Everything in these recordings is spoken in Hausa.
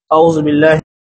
أعوذ بالله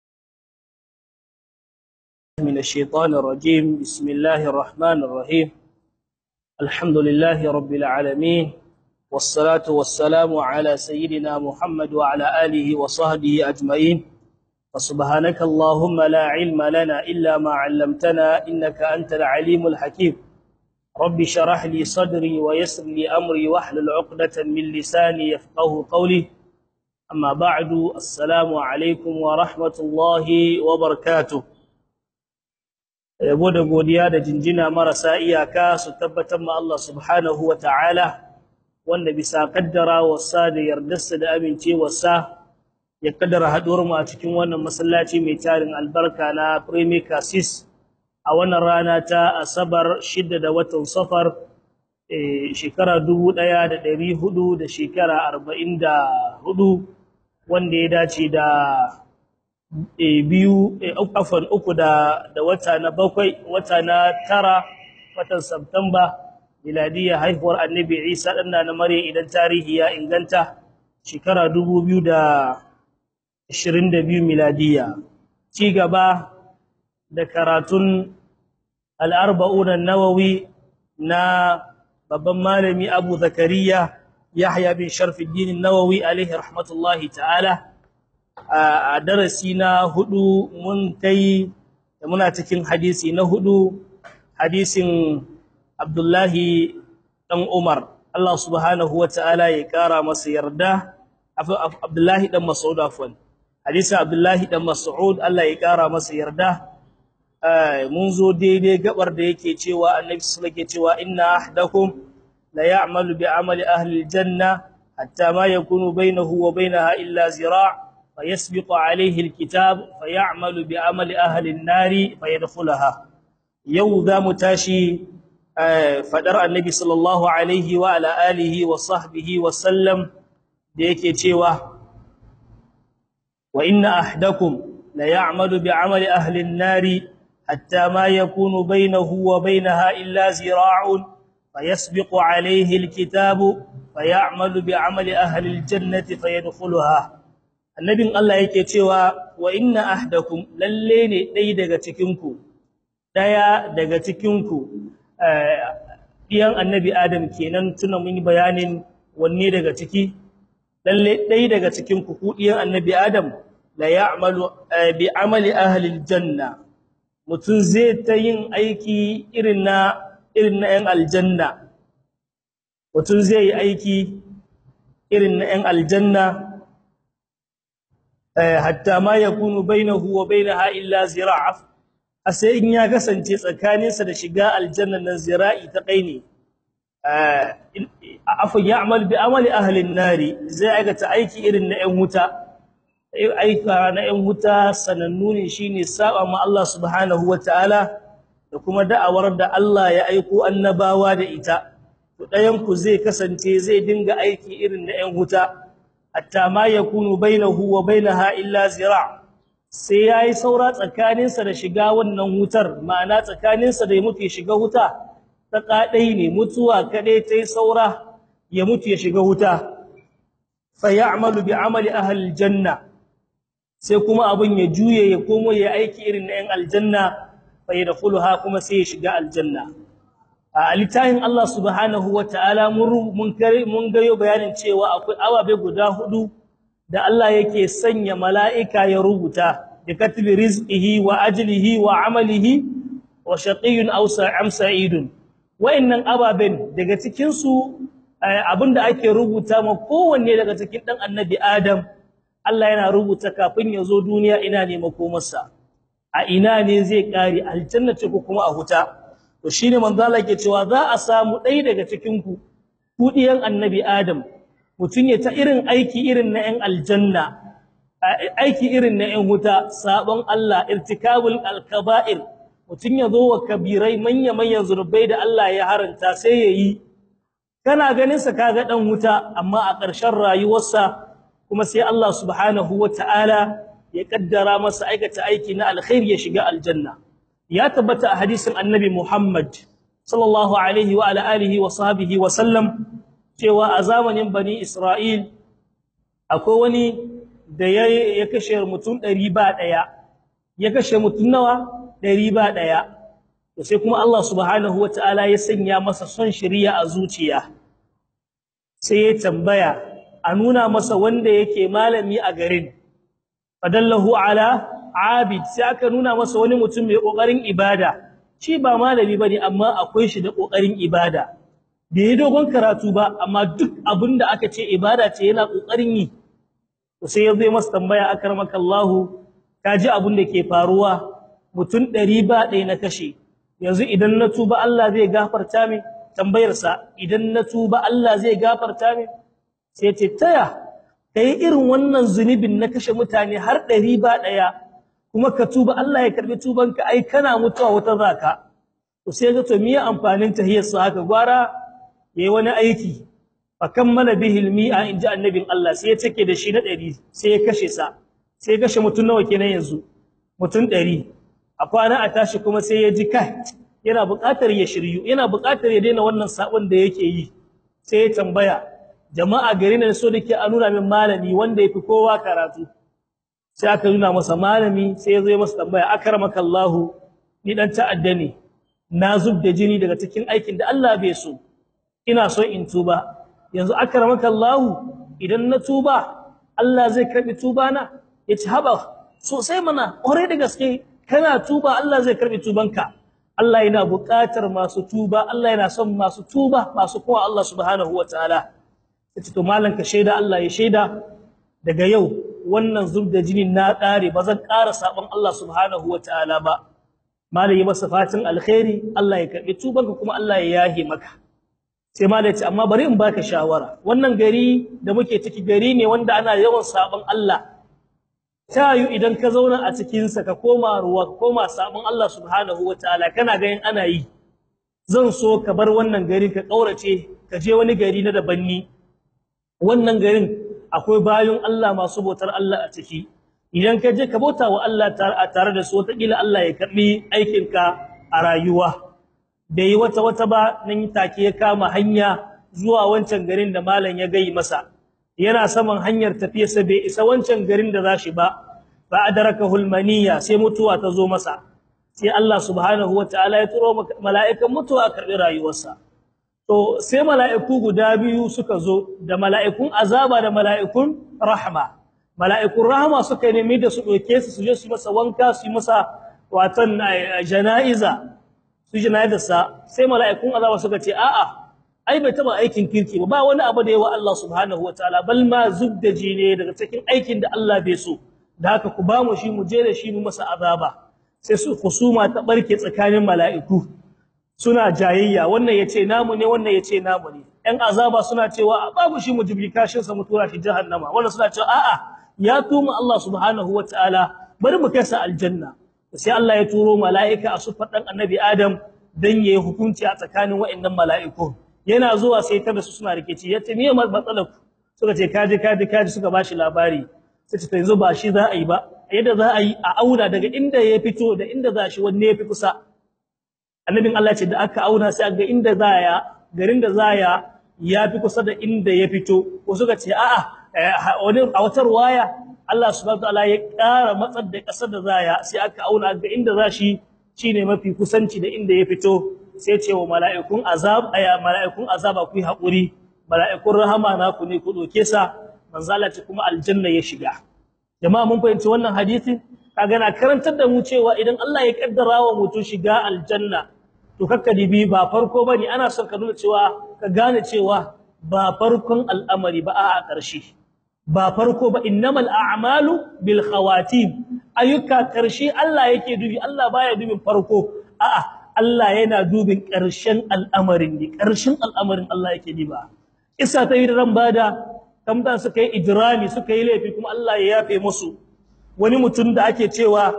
من الشيطان الرجيم بسم الله الرحمن الرحيم الحمد لله رب العالمين والصلاة والسلام على سيدنا محمد وعلى آله وصحبه أجمعين فسبحانك اللهم لا علم لنا إلا ما علمتنا إنك أنت العليم الحكيم رب شرح لي صدري ويسر لي أمري واحلل عقدة من لساني يفقه قولي أما بعد السلام عليكم ورحمة الله وبركاته yabo da godiya da jinjina marasa iyaka su tabbatar ma Allah subhanahu wa ta'ala wanda bisa kaddara wasa da yardarsa da amincewarsa ya kaddara haɗuwar mu a cikin wannan masallaci mai tarin albarka na Premier Cassis a wannan rana ta Asabar 6 da watan Safar shekara 1400 da shekara 44 wanda ya dace da biyu afan uku da da wata na bakwai wata na tara watan September miladiya haihuwar Annabi Isa dan na Maryam idan tarihi ya inganta shekara 2022 miladiya ci gaba da karatun al-arba'un an-nawawi na babban malami Abu Zakariya Yahya bin Sharfuddin an-Nawawi alaihi rahmatullahi ta'ala a darasi na hudu mun kai da muna cikin hadisi na hudu hadisin Abdullahi dan Umar Allah subhanahu wataala ya kara masa yarda Abdullahi dan Mas'ud afwan hadisin Abdullahi dan Mas'ud Allah ya kara masa yarda mun zo daidai gabar da yake cewa Annabi sallallahu alaihi cewa inna ahdakum la ya'malu bi amali ahli aljanna hatta ma yakunu bainahu wa bainaha illa zira' فيسبق عليه الكتاب فيعمل بعمل أهل النار فيدخلها يوذا متاشي فدر النبي صلى الله عليه وعلى آله وصحبه وسلم ديكي تيوه وإن أحدكم ليعمل بعمل أهل النار حتى ما يكون بينه وبينها إلا زراع فيسبق عليه الكتاب فيعمل بعمل أهل الجنة فيدخلها annabin Allah yake cewa wa inna ahdakum lalle ne dai daga cikin ku daya daga cikin ku diyan annabi Adam kenan tuna mun yi bayanin wanne daga ciki lalle dai daga cikin ku ku diyan annabi Adam la ya'malu bi amali ahli aljanna mutun zai ta yin aiki irin na irin na 'yan aljanna mutun zai yi aiki irin na 'yan aljanna hatta ma yakunu bainahu wa bainaha illa zira'a sai in ya kasance tsakaninsa da shiga aljanna nan zira'i ta kaine afa ya'mal bi amali ahli an-nari zai aikata aiki irin na 'yan wuta aika na 'yan wuta sanannu ne shine saba ma Allah subhanahu wataala da kuma da'awar da Allah ya aiko annabawa da ita to dayan ku zai kasance zai dinga aiki irin na 'yan wuta hatta ma yakunu bainahu wa bainaha illa zira' sai yayi saura tsakaninsa da shiga wannan wutar ma'ana tsakaninsa da ya mutu ya shiga wuta ta kadai ne mutuwa kadai tai saura ya mutu ya shiga wuta fa ya'malu bi amali ahli aljanna sai kuma abun ya juye ya komo ya aiki irin na 'yan aljanna fa yadkhuluha kuma sai ya shiga aljanna a litahin Allah subhanahu wataala mun mun mun gayo bayanin cewa akwai awabe guda hudu da Allah yake sanya mala'ika ya rubuta da katbi rizqihi wa ajlihi wa amalihi wa shaqiyyun aw sa'am sa'idun wayannan ababen daga cikin su abinda ake rubuta ma kowanne daga cikin dan annabi Adam Allah yana rubuta kafin ya zo duniya ina ne makomarsa a ina ne zai kare aljanna ce ko kuma a huta to shine manzo Allah yake cewa za a samu ɗaya daga cikin ku kudiyan annabi Adam mutun ya ta irin aiki irin na 'yan aljanna aiki irin na 'yan wuta sabon Allah irtikabul alkaba'ir mutun ya zo wa kabirai manya manyan zurbai da Allah ya haranta sai yayi kana ganin sa kaga dan wuta amma a ƙarshen rayuwarsa kuma sai Allah subhanahu wataala ya kaddara masa aikata aiki na alkhairi ya shiga aljanna ya tabbata a hadisin annabi Muhammad sallallahu alaihi wa ala alihi wa sahbihi wa sallam cewa a zamanin bani Isra'il akwai wani da ya ya kashe mutum 100 ba daya ya kashe mutum nawa 100 ba daya to sai kuma Allah subhanahu wataala ya sanya masa son shari'a a zuciya sai ya tambaya a nuna masa wanda yake malami a garin fadallahu ala abid sai aka nuna masa wani mutum mai kokarin ibada shi ba malami bane amma akwai shi da kokarin ibada bai dogon karatu ba amma duk abinda aka ce ibada ce yana kokarin yi to sai yazo masa tambaya akramakallahu kaji abin da ke faruwa mutum 100 ba ɗaya na kashe yanzu idan na tuba Allah zai gafarta min tambayar sa idan na tuba Allah zai gafarta min sai ce taya kai irin wannan zunubin na kashe mutane har 100 ba ɗaya kuma ka tuba Allah ya karbi tubanka ai kana mutuwa wata zaka to sai ga to miye amfanin tahiyar sa haka gwara yayi wani aiki fa kammala bihi almi'a inji annabin Allah sai ya take da shi na 100 sai ya kashe sa sai ya kashe mutun nawa kenan yanzu mutun 100 a kwana a tashi kuma sai ya ji kai yana buƙatar ya shiryu yana buƙatar ya daina wannan sabon da yake yi sai ya tambaya jama'a gari ne so dake a nuna min malami wanda yafi kowa karatu sai aka nuna masa malami sai ya zo ya masa tambaya akramakallahu ni dan ta'adda ne na zub da jini daga cikin aikin da Allah bai so ina so in tuba yanzu akramakallahu idan na tuba Allah zai karbi tuba na yace haba sosai mana ore da gaske kana tuba Allah zai karbi tubanka Allah yana buƙatar masu tuba Allah yana son masu tuba masu kuma Allah subhanahu wataala yace to malan ka shaida Allah ya shaida daga yau wannan zub da jini na ƙare ba zan ƙara sabon Allah subhanahu wataala ba malai masa fatin alkhairi Allah ya karbi tubanka kuma Allah ya yahe maka sai malai ce amma bari in baka shawara wannan gari da muke ciki gari ne wanda ana yawan sabon Allah tayu idan ka zauna a cikin sa ka koma ruwa ka koma sabon Allah subhanahu wataala kana ganin ana yi zan so ka bar wannan gari ka kaurace ka je wani gari na dabanni wannan garin akwai bayin Allah masu bautar Allah a ciki idan ka je ka bauta wa Allah tare da su wataƙila Allah ya karbi aikinka a rayuwa bai wata wata ba nan take ya kama hanya zuwa wancan garin da malam ya gai masa yana saman hanyar tafiyarsa bai isa wancan garin da zashi ba fa adrakahu almaniya sai mutuwa ta zo masa sai Allah subhanahu wataala ya turo mala'ikan mutuwa a karbi rayuwarsa to sai mala'iku guda biyu suka zo da mala'ikun azaba da mala'ikun rahma mala'ikun rahma suka nemi da su doke su su je su masa wanka su masa watan janaiza su janaizarsa sai mala'ikun azaba suka ce a'a ai bai taba aikin kirki ba ba wani abu da yawa Allah subhanahu wataala bal ma zubdaji ne daga cikin aikin da Allah bai so da haka ku ba mu shi mu je da shi mu masa azaba sai su kusuma ta barke tsakanin mala'iku suna jayayya wannan yace namu ne wannan yace namu ne ɗan azaba suna cewa babu shi mu jibri kashin sa mu tura shi jahannama wannan suna cewa a'a ya tuma Allah subhanahu wataala bari mu kai sa aljanna sai Allah ya turo mala'ika a sufar dan annabi Adam dan yayi hukunci a tsakanin waɗannan mala'iku yana zuwa sai ta da su suna rikici yace me matsalar ku suka ce kaji kaji kaji suka bashi labari sai ce yanzu ba shi za a yi ba yadda za a yi a auna daga inda ya fito da inda za shi wanne yafi kusa annabin Allah ce da aka auna sai ga inda za ya garin da za ya yafi kusa da inda ya fito ko suka ce a'a wani a wata ruwaya Allah subhanahu wataala ya ƙara matsar da ƙasar da za ya sai aka auna ga inda za shi shine mafi kusanci da inda ya fito sai ce wa mala'ikun azab aya mala'ikun azaba ku yi hakuri mala'ikun rahama na ku ne ku doke sa manzala ce kuma aljanna ya shiga jama'a mun fahimci wannan hadisi kaga na karantar da mu cewa idan Allah ya kaddara wa mutum shiga aljanna to kakka dibi ba farko bane ana son ka nuna cewa ka gane cewa ba farkon al'amari ba a ƙarshe ba farko ba innamal a'malu bil khawatim ayyuka ƙarshe Allah yake dubi Allah baya dubin farko a'a Allah yana dubin ƙarshen al'amarin ne ƙarshen al'amarin Allah yake diba isa ta yi ran bada kamdan suka yi ijrami suka yi laifi kuma Allah ya yafe musu wani mutum da ake cewa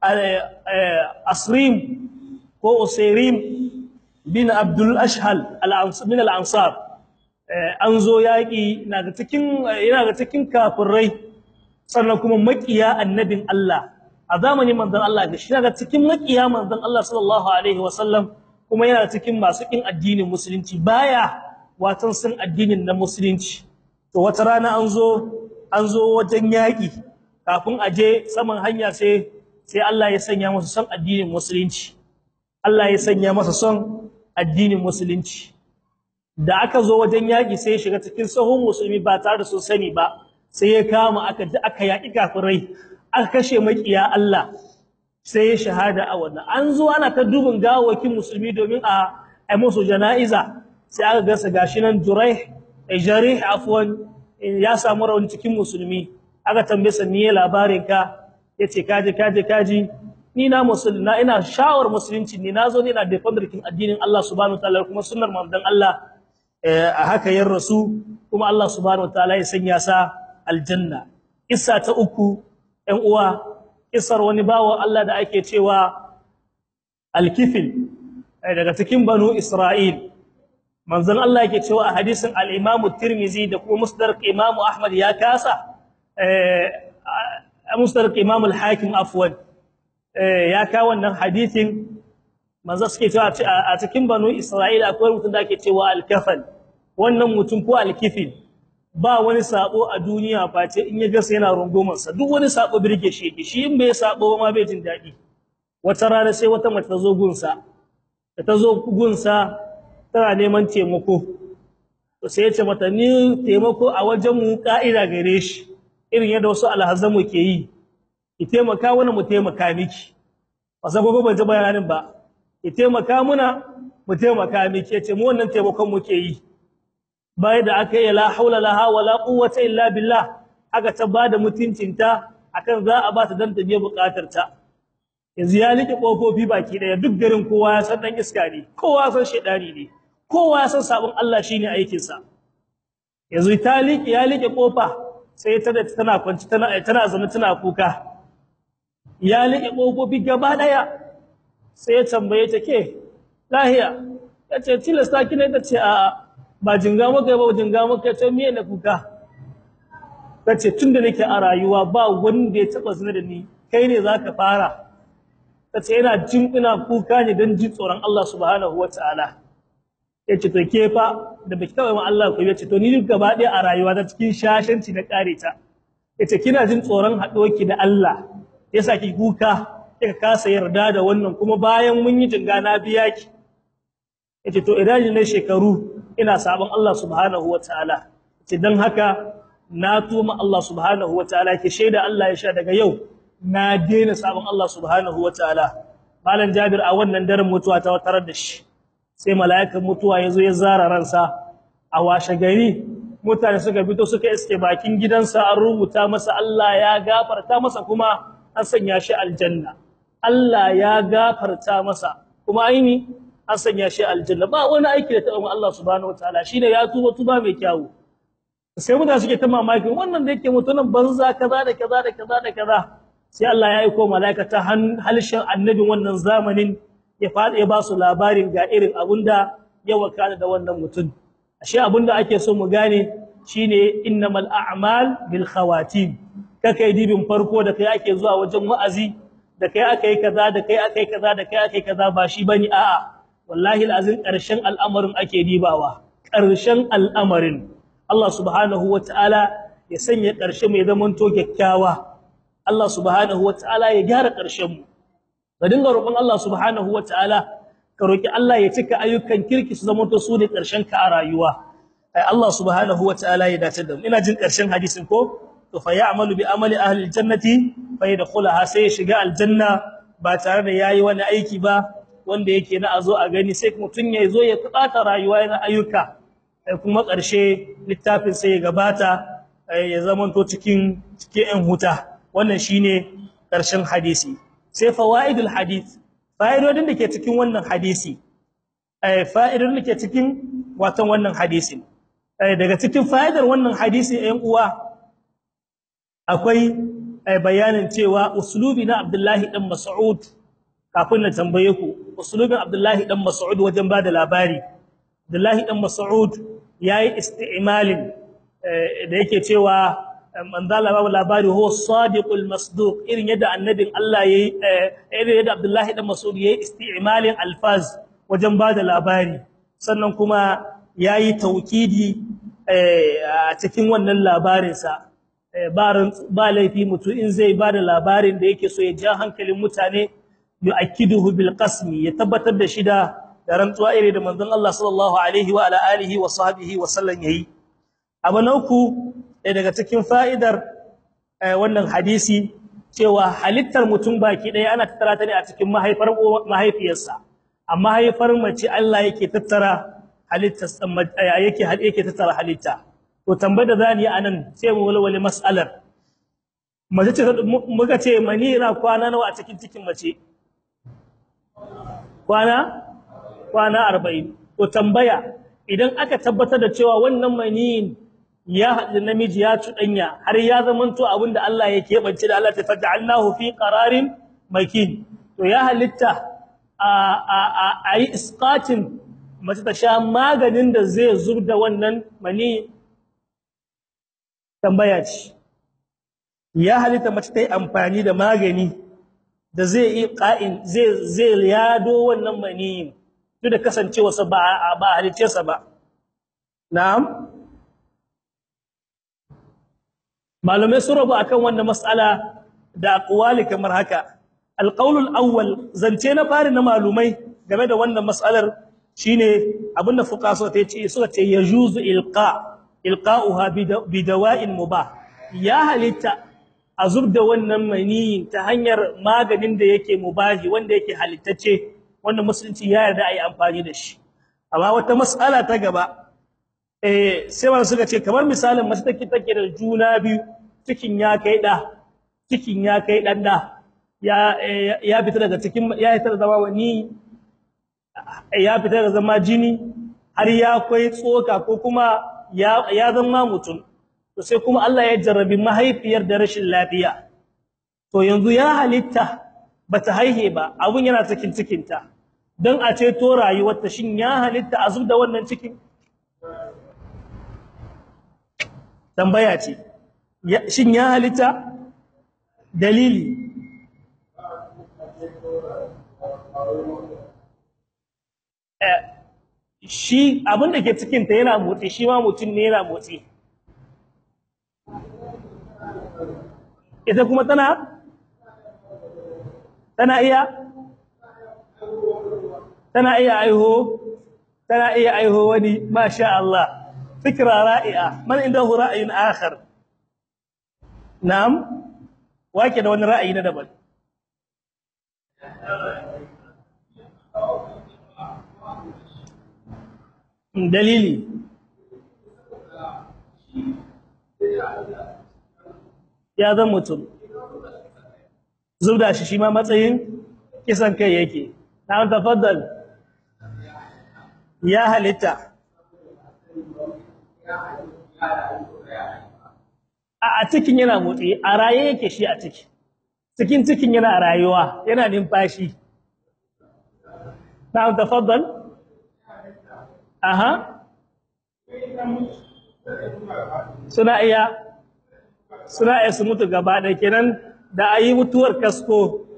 asrim ko usairim bin abdul ashhal min al-ansar an zo yaki naga cikin yana ga cikin kafirai sannan kuma makiya annabin Allah a zamanin manzon Allah ga shi naga cikin makiya manzon Allah sallallahu alaihi wasallam kuma yana cikin masu kin addinin musulunci baya watan sun addinin na musulunci to wata rana an zo an zo wajen yaki kafin a je saman hanya sai sai Allah ya sanya masa son addinin musulunci Allah ya sanya masa son addinin musulunci da aka zo wajen yaki sai ya shiga cikin sahun musulmi ba tare da sun sani ba sai ya kama aka aka yaki kafirai aka kashe makiya Allah sai ya shahada a wannan an zo ana ta dubin gawakin musulmi domin a ai musu janaiza sai aka gasa gashi nan Juraih Jarih afwan ya samu rauni cikin musulmi aka tambaye sa me labarin ka yace kaje kaje kaji ni na musulma ina shawar musulunci ni nazo ne ina defender kin addinin Allah subhanahu wataala kuma sunnar manzon Allah a haka yar rasu kuma Allah subhanahu wataala ya sanya sa aljanna kissa ta uku ɗan uwa kissar wani bawo Allah da ake cewa alkifil daga cikin banu Isra'il manzon Allah yake cewa a hadisin al-Imam Tirmidhi da kuma Musnad Imam Ahmad ya kasa eh Musnad Imam al-Hakim afwan eh ya ka wannan hadisin manzo suke cewa a cikin banu Isra'ila akwai mutum da ake cewa al-kafal wannan mutum ko al-kifil ba wani sabo a duniya face in ya gasa yana rungumar sa duk wani sabo birge shi yake shi in bai sabo ma bai jin dadi wata rana sai wata mace ta zo gunsa ta zo gunsa tana neman taimako to sai ya ce mata ni taimako a wajen mu ka'ida gare shi irin yadda wasu alhazamu ke yi ki taimaka wani mu taimaka miki wasa gogo ban ji bayanin ba ki taimaka muna mu taimaka miki yace mu wannan taimakon muke yi bai da aka yi la haula laha wala quwwata illa billah aka ta bada mutuncinta akan za a ba ta dan ta biya bukatar ta yanzu ya like kofofi baki daya duk garin kowa ya san dan iska ne kowa san shedani ne kowa ya san sabon Allah shine aikin sa yanzu ta like ya like kofa sai ta da tana kwanci tana tana zama tana kuka ya like kofofi gaba daya sai ya tambaye ta ke lahiya tace tilasta kine tace a ba jinga maka ba jinga maka ta miye na kuka tace tunda nake a rayuwa ba wanda ya taba zina da ni kai ne zaka fara tace yana jin ina kuka ne dan jin tsoron Allah subhanahu wataala yace to ke fa da baki taba ma Allah ko yace to ni gaba ɗaya a rayuwa ta cikin shashanci na kare ta yace kina jin tsoron haɗuwarki da Allah yasa ki kuka kika kasa yarda da wannan kuma bayan mun yi jinga na biya ki yace to idan ne shekaru ina sabon Allah subhanahu wataala yace dan haka na tuma Allah subhanahu wataala ke shaida Allah ya sha daga yau na daina sabon Allah subhanahu wataala malam Jabir a wannan daren mutuwa ta tarar da shi sai mala'ikan mutuwa yazo ya zara ransa a washe gari mutane suka fito suka iske bakin gidansa an rubuta masa Allah ya gafarta masa kuma an sanya shi aljanna Allah ya gafarta masa kuma aini an sanya shi aljanna ba wani aiki da taɓa Allah subhanahu wataala shine ya tuba tuba mai kyawu sai mutane suke ta mamakin wannan da yake mutunan banza kaza da kaza da kaza da kaza sai Allah ya aika malaika ta halshen annabin wannan zamanin ya fada ya ba su labarin ga irin abunda ya wakana da wannan mutum ashe abunda ake so mu gane shine innamal a'mal bil khawatim kake dibin farko da kai ake zuwa wajen wa'azi da kai akai kaza da kai akai kaza da kai akai kaza ba shi bane a'a wallahi alazin karshen al'amarin ake dibawa karshen al'amarin Allah subhanahu wataala ya sanya karshe mai zaman to kyakkyawa Allah subhanahu wataala ya gyara karshen mu ka dinga roƙon Allah subhanahu wataala ka roki Allah ya cika ayyukan kirki su zama to su ne karshen ka a rayuwa ai Allah subhanahu wataala ya dace da mu ina jin karshen hadisin ko to fa ya'malu bi amali ahli aljannati fa yadkhulaha sai ya shiga aljanna ba tare da yayi wani aiki ba wanda yake na azo a gani sai mutun ya zo ya tsata rayuwa yana ayyuka kuma ƙarshe littafin sai ya gabata ya zamanto cikin cikin ɗan huta wannan shine ƙarshen hadisi sai fawaidul hadith fa'idodin da ke cikin wannan hadisi eh fa'idodin da ke cikin watan wannan hadisin daga cikin fa'idar wannan hadisi ɗan uwa akwai bayanin cewa uslubi na Abdullahi dan Mas'ud kafin na tambaye ku uslubin Abdullahi dan Mas'ud wajen bada labari Abdullahi dan Mas'ud yayi isti'malin da yake cewa manzala babu labari huwa sadiqul masduq irin yadda annabin Allah yayi irin yadda Abdullahi dan Mas'ud yayi isti'malin alfaz wajen bada labari sannan kuma yayi taukidi a cikin wannan labarin sa ba laifi mutu in zai ba da labarin da yake so ya ja hankalin mutane yu'akkiduhu bil qasmi ya tabbatar da shi da rantsuwa ire da manzon Allah sallallahu alaihi wa ala alihi wa sahbihi wa sallam yayi abu na uku daga cikin fa'idar wannan hadisi cewa halittar mutum baki ɗaya ana tattara ta ne a cikin mahaifar mahaifiyarsa amma haifar mace Allah yake tattara halittar yake yake tattara halitta to tambayar da zani yi anan sai mu walwale mas'alar mace ce muka ce manira kwana nawa a cikin cikin mace kwana kwana 40 to tambaya idan aka tabbatar da cewa wannan maniyin ya haɗu namiji ya cuɗanya har ya zamanto abinda Allah ya keɓance da Allah ta faj'alnahu fi qararin makin to ya halitta a a a yi isqatin mace ta sha maganin da zai zubda wannan mani tambaya ce ya halitta mace ta yi amfani da magani da zai yi qa'in zai zai yado wannan mani duk da kasancewa sa ba ba halittarsa ba na'am malamai sun rabu akan wannan mas'ala da aqwali kamar haka alqaulul awwal zance na fari na malumai game da wannan mas'alar shine abinda fuqaha suka ce suka ce yajuzu ilqa ilqa'uha bi dawa'in mubah ya halitta azubda wannan mani ta hanyar maganin da yake mubahi wanda yake halittace wanda musulunci ya yarda ayi amfani da shi amma wata mas'ala ta gaba eh sai wanda suka ce kamar misalin mace take take da juna biyu cikin ya kai da cikin ya kai dan da ya ya fita daga cikin ya fita da zama wani ya fita da zama jini har ya kai tsoka ko kuma ya ya zama mutum to sai kuma Allah ya jarrabi mahaifiyar da rashin lafiya to yanzu ya halitta bata haihe ba abun yana cikin cikinta dan a ce to rayuwarta shin ya halitta azub da wannan cikin tambaya ce shin ya halitta dalili shi abin da ke cikinta yana motsi shi ma mutum ne yana motsi ita kuma tana tana iya tana iya aiho tana iya aiho wani masha Allah fikra ra'i'a man indahu ra'yun akhar na'am wake da wani ra'ayi na daban dalili ya zan mutum zubda shi shi ma matsayin kisan kai yake na tafaddal ya halitta a cikin yana motsi a raye yake shi a ciki cikin cikin yana rayuwa yana numfashi na tafaddal aha suna iya suna iya su mutu gaba da kenan da ayi mutuwar kasko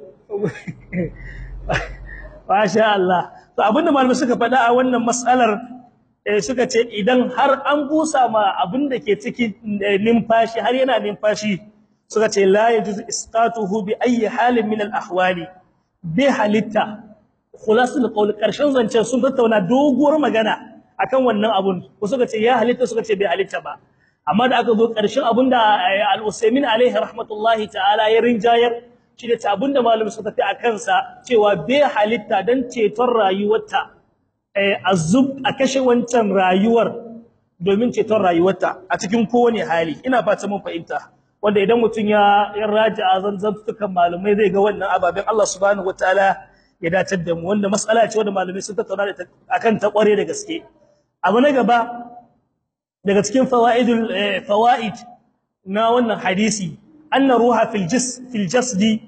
masha Allah to abinda malamai suka faɗa a wannan mas'alar suka ce idan har an busa ma abinda ke ciki numfashi har yana numfashi suka ce la yajuzu isqatuhu bi ayi halin min al ahwali bi halitta khulasul qawl karshen zancen sun tattauna doguwar magana akan wannan abun ko suka ce ya halitta suka ce bai halitta ba amma da aka zo karshen abinda al-Usaymin alaihi rahmatullahi ta'ala ya rinjayar shi da abinda malamin suka tafi akan sa cewa bai halitta dan ceton rayuwarta azub a kashe wancan rayuwar domin ceton rayuwarta a cikin kowane hali ina fata mun fahimta wanda idan mutun ya ya raja'a zanzantukan malamai zai ga wannan ababen Allah subhanahu wataala ya datar da mu wanda mas'ala ce wanda malamai sun tattauna da akan ta kware da gaske abu na gaba daga cikin fawaidul fawaid na wannan hadisi anna ruha fil jis fil jasdi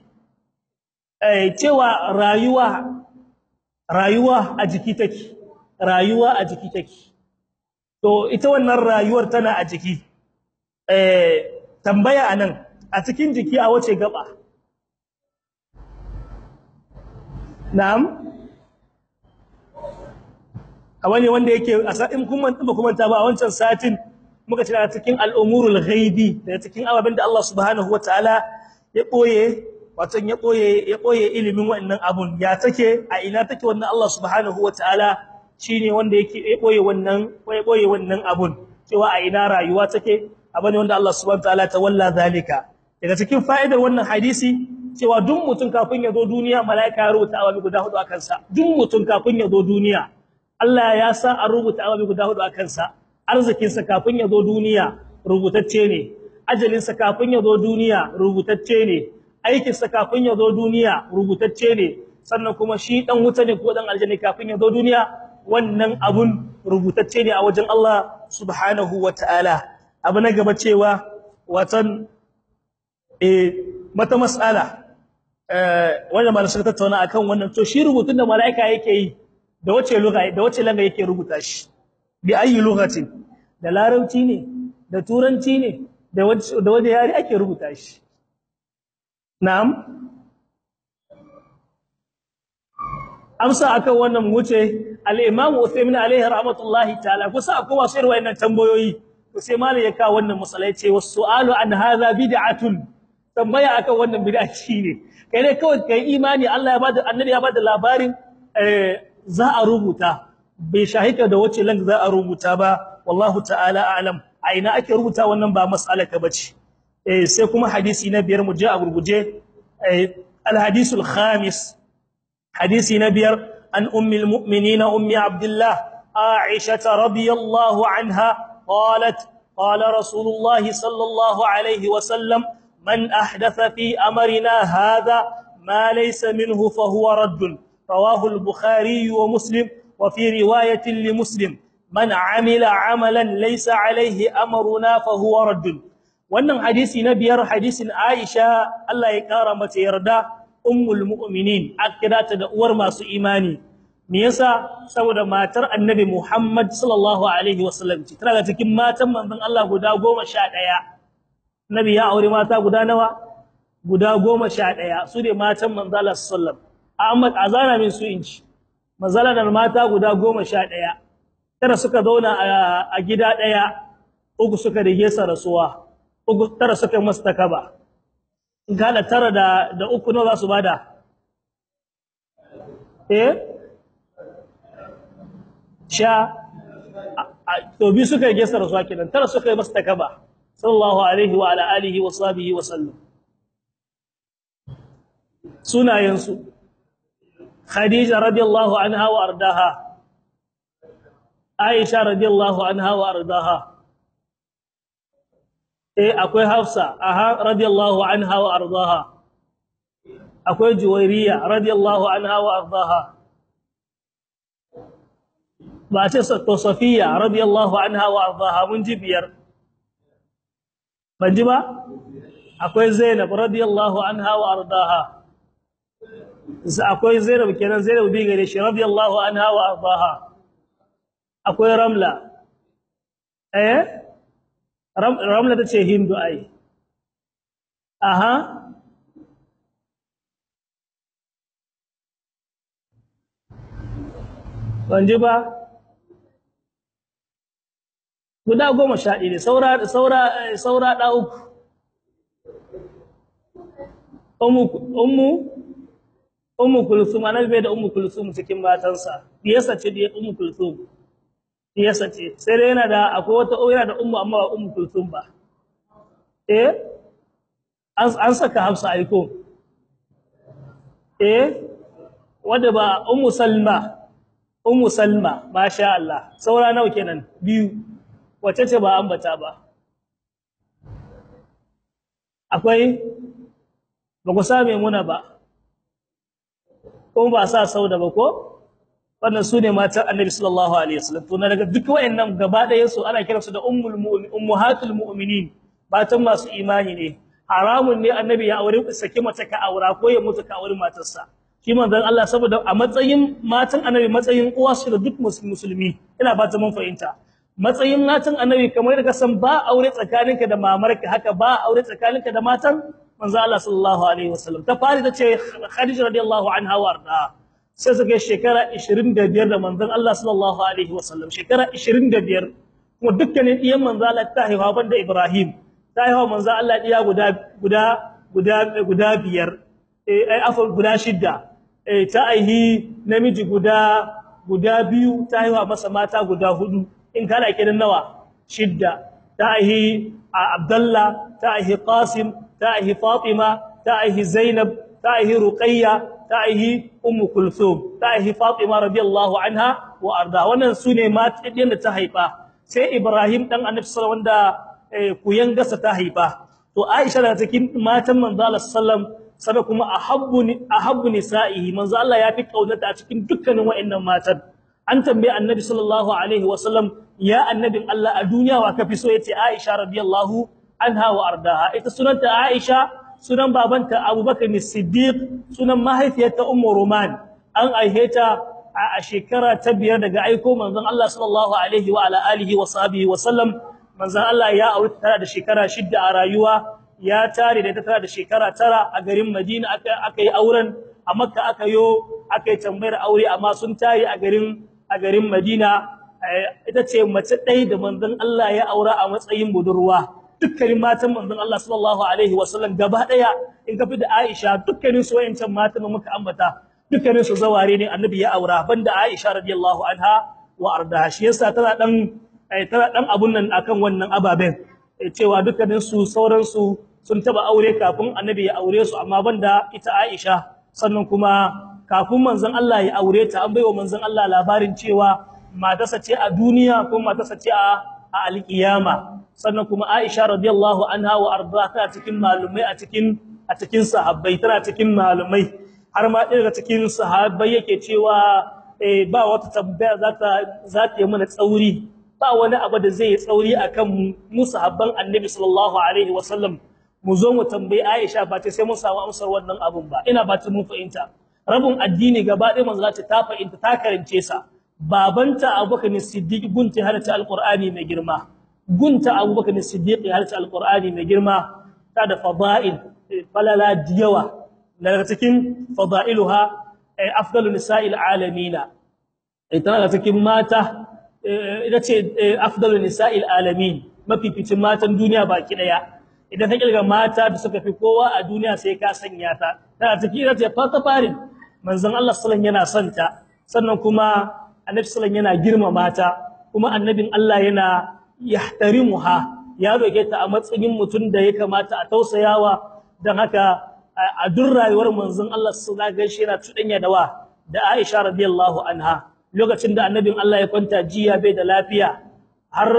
cewa rayuwa rayuwa a jiki take rayuwa a jiki take to ita wannan rayuwar tana a jiki eh tambaya anan a cikin jiki a wace gaba na'am a wani wanda yake a sa'in kuma ba kuma ta ba a wancan satin muka ce daga cikin al'umurul ghaibi daga cikin ababen da Allah subhanahu wataala ya boye wato ya boye ya boye ilimin wannan abun ya take a ina take wannan Allah subhanahu wataala shine wanda yake ya boye wannan ya boye wannan abun cewa a ina rayuwa take abane wanda Allah subhanahu wataala ta walla zalika daga cikin fa'idar wannan hadisi cewa duk mutum kafin ya zo duniya malaika ya rubuta ababe guda hudu akan sa duk mutum kafin ya zo duniya Allah ya sa an rubuta ababe guda hudu akan sa arzikin sa kafin ya zo duniya rubutacce ne ajalin sa kafin ya zo duniya rubutacce ne aikin sa kafin ya zo duniya rubutacce ne sannan kuma shi dan wuta ne ko dan aljanna kafin ya zo duniya wannan abun rubutacce ne a wajen Allah subhanahu wataala abu na gaba cewa watan eh mata mas'ala eh wanda malamin suka tattauna akan wannan to shi rubutun da malaika yake yi da wace lugha da wace langa yake rubuta shi bi ayi lughatin da larabci ne da turanci ne da wace da wace yare ake rubuta shi na'am amsa akan wannan wuce al-imam Uthaymeen alaihi rahmatullahi ta'ala kusa akwai wasu irin wayannan tambayoyi to sai malai ya kawo wannan masalai ce wasu'alu an hadha bid'atun tambaya akan wannan bid'a ne kai ne kawai kai imani Allah ya bada annabi ya bada labarin za a rubuta bai shahika da wace lang za a rubuta ba wallahu ta'ala a'lam a ina ake rubuta wannan ba mas'ala ka bace eh sai kuma hadisi na biyar mu je a gurguje al-hadisul khamis hadisi na biyar an ummul mu'minin ummi abdullah aisha radiyallahu anha قالت قال رسول الله صلى الله عليه وسلم من أحدث في أمرنا هذا ما ليس منه فهو رد رواه البخاري ومسلم وفي رواية لمسلم من عمل عملا ليس عليه أمرنا فهو رد wannan hadisi na biyar hadisin Aisha Allah ya kara mata yarda ummul mu'minin akirata da uwar masu imani me yasa saboda matar annabi Muhammad sallallahu alaihi wasallam ce tana cikin matan manzon Allah guda 11 nabi ya aure mata guda nawa guda 11 su ne matan manzon Allah sallallahu Ahmad azana min su inci manzala da mata guda 11 tara suka zauna a gida daya uku suka rige sa rasuwa uku tara suka masa takaba gala tara da da uku nawa za su bada eh sha to bi suka yi gesar su kenan tara suka yi masa takaba sallallahu alaihi wa ala alihi wa sahbihi wa sallam sunayen su khadija radiyallahu anha wa ardaha aisha radiyallahu anha wa ardaha eh akwai hafsa aha radiyallahu anha wa ardaha akwai juwairiya radiyallahu anha wa ardaha ba ce to safiya radiyallahu anha wa ardaha mun ji biyar ban ji ba akwai zainab radiyallahu anha wa ardaha akwai zainab kenan zainab bi gare shi radiyallahu anha wa ardaha akwai ramla eh ramla tace hindu ai aha ban ji ba guda goma sha ɗaya saura saura saura ɗa uku ummu ummu ummu kulsum annabi bai da ummu kulsum cikin matansa diyarsa ce diyar ummu kulsum diyarsa ce sai dai yana da akwai wata yana da ummu amma ba ummu kulsum ba eh an an saka hafsa aiko eh wanda ba ummu salma ummu salma masha Allah saura nawa kenan biyu wace ce ba ambata ba akwai ba ku same muna ba kuma ba sa sauda ba ko wannan sune matan annabi sallallahu alaihi wasallam to daga duk wayannan gaba ɗayan su ana kiransu da ummul mu'min ummahatul mu'minin matan masu imani ne haramun ne annabi ya aure saki mace ka aura ko ya mutu ka aure matarsa shi manzon Allah saboda a matsayin matan annabi matsayin uwa su da duk musulmi ina ba ta mun fahimta matsayin matan annabi kamar da kasan ba aure tsakaninka da mamarka haka ba aure tsakaninka da matan manzo Allah sallallahu alaihi wasallam ta fari tace Khadija radiyallahu anha warda sai suka shekara 25 da manzon Allah sallallahu alaihi wasallam shekara 25 kuma dukkanin diyan manzo Allah ta haihuwa banda Ibrahim ta haihuwa manzo Allah diya guda guda guda guda biyar eh ai afal guda shidda eh ta aihi namiji guda guda biyu ta haihuwa masa mata guda hudu in kana kidan nawa shidda ta aihi Abdullah ta aihi Qasim ta aihi Fatima ta aihi Zainab ta aihi Ruqayya ta aihi Ummu Kulthum ta aihi Fatima radiyallahu anha wa arda wannan sune matan da ta haifa sai Ibrahim dan Annabi sallallahu wanda kuyan gasa ta haifa to Aisha da cikin matan manzo Allah sallam sabe kuma ahabbu ahabbu nisa'ihi manzo Allah ya fi kaunata a cikin dukkanin wa'annan matan an tambaye Annabi sallallahu alaihi wasallam ya annabin Allah a duniya wa kafi so yace Aisha radiyallahu anha wa ardaha ita sunanta Aisha sunan babanta Abubakar Siddiq sunan mahaifiyarta Ummu Ruman an aiheta a shekara ta biyar daga aiko manzon Allah sallallahu alaihi wa ala alihi wa sahbihi wa sallam manzon Allah ya aure tara da shekara shidda a rayuwa ya tare da ta tara da shekara tara a garin Madina aka aka yi auren a Makka aka yo aka yi tambayar aure amma sun tare a garin a garin Madina ita ce mace ɗaya da manzon Allah ya aura a matsayin budurwa dukkanin matan manzon Allah sallallahu alaihi wa sallam gaba ɗaya in ka fi da Aisha dukkanin su wayancan matan muka ambata dukkanin su zaware ne annabi ya aura banda Aisha radiyallahu anha wa arda shi yasa tana dan tana dan abun nan akan wannan ababen cewa dukkanin su sauran su sun taba aure kafin annabi ya aure su amma banda ita Aisha sannan kuma kafin manzon Allah ya aure ta an baiwa manzon Allah labarin cewa matarsa ce a duniya ko matarsa ce a alƙiyama sannan kuma Aisha radiyallahu anha wa arda ta cikin malumai a cikin a cikin sahabbai tana cikin malumai har ma ɗaya daga cikin sahabbai yake cewa eh ba wata tambaya za ta za ta yi mana tsauri ba wani abu da zai yi tsauri akan mu sahabban Annabi sallallahu alaihi wasallam mu zo mu tambayi Aisha ba ta sai mun samu amsar wannan abun ba ina ba ta mun fahimta rabin addini gaba ɗaya manzo ta fahimta ta karance sa babanta Abubakar Siddiq gunta harta alqur'ani mai girma gunta Abubakar Siddiq harta alqur'ani mai girma ta da fada'il falala diyawa daga cikin fada'iluha afdalu nisa'il alamina ita daga cikin mata ita ce afdalu nisa'il alamin mafificin matan duniya baki daya idan ka kirga mata da suka fi kowa a duniya sai ka sanya ta tana cikin ita ce fata farin manzon Allah sallallahu yana son ta sannan kuma annabi sallallahu yana girmama ta kuma annabin Allah yana yahtarimuha ya roke ta a matsayin mutum da ya kamata a tausayawa dan haka a duk rayuwar manzon Allah sallallahu alaihi wasallam yana tudanya da wa da Aisha radiyallahu anha lokacin da annabin Allah ya kwanta jiya bai da lafiya har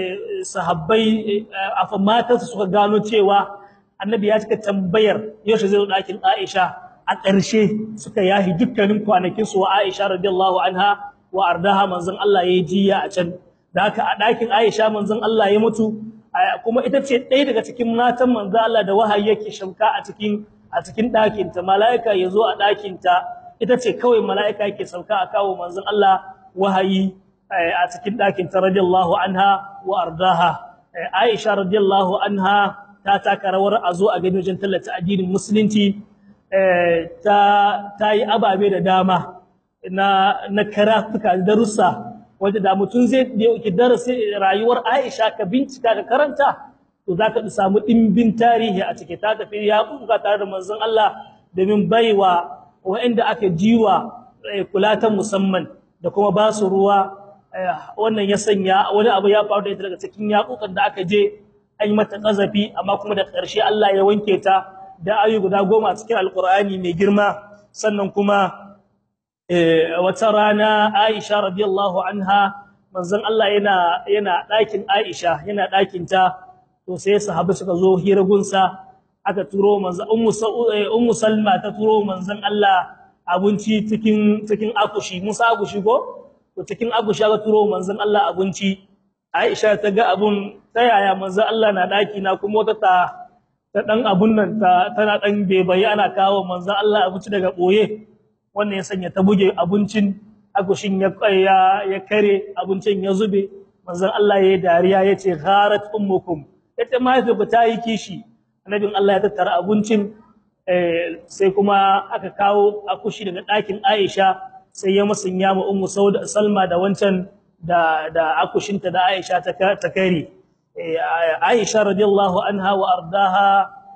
sahabbai afa matansa suka gano cewa annabi ya cika tambayar yaushe zai zo dakin Aisha a ƙarshe suka yahi dukkanin kwanakin su wa Aisha radiyallahu anha wa ardaha manzon Allah yayi jiya a can da haka a dakin Aisha manzon Allah ya mutu kuma ita ce ɗaya daga cikin matan manzon Allah da wahayi yake shamka a cikin a cikin ɗakin ta malaika yazo a ɗakin ta ita ce kawai malaika yake sauka a kawo manzon Allah wahayi a cikin ɗakin ta radiyallahu anha wa ardaha Aisha radiyallahu anha ta taka rawar a zo a gani wajen tallata addinin musulunci ta ta yi ababe da dama na na karatuka darussa wanda da mutum zai ki darasi rayuwar Aisha ka bincika ka karanta to zaka samu dimbin tarihi a cike ta tafi ya kuka tare da manzon Allah domin baiwa waɗanda aka jiwa kula ta musamman da kuma ba su ruwa wannan ya sanya wani abu ya faru da ita daga cikin yakukan da aka je an yi mata kazafi amma kuma da ƙarshe Allah ya wanke ta da ayu guda goma cikin alkur'ani mai girma sannan kuma wata rana Aisha radiyallahu anha manzon Allah yana yana ɗakin Aisha yana ɗakin ta to sai sahabbai suka zo hiragunsa aka turo manzon ummu ummu Salma ta turo manzon Allah abinci cikin cikin akushi Musa akushi ko to cikin akushi aka turo manzon Allah abinci Aisha ta ga abun ta yaya manzon Allah na ɗaki na kuma wata ta ta dan abun nan ta tana dan bebaye ana kawo manzon Allah abinci daga boye wannan ya sanya ta buge abincin agushin ya ya ya kare abincin ya zube manzon Allah yayi dariya yace gharat ummukum ita mahaifi ba ta yi kishi annabin Allah ya tattara abincin eh sai kuma aka kawo akushi daga ɗakin Aisha sai ya musanya ma ummu Sauda Salma da wancan da da akushinta da Aisha ta ta kare Aisha radiyallahu anha wa ardaha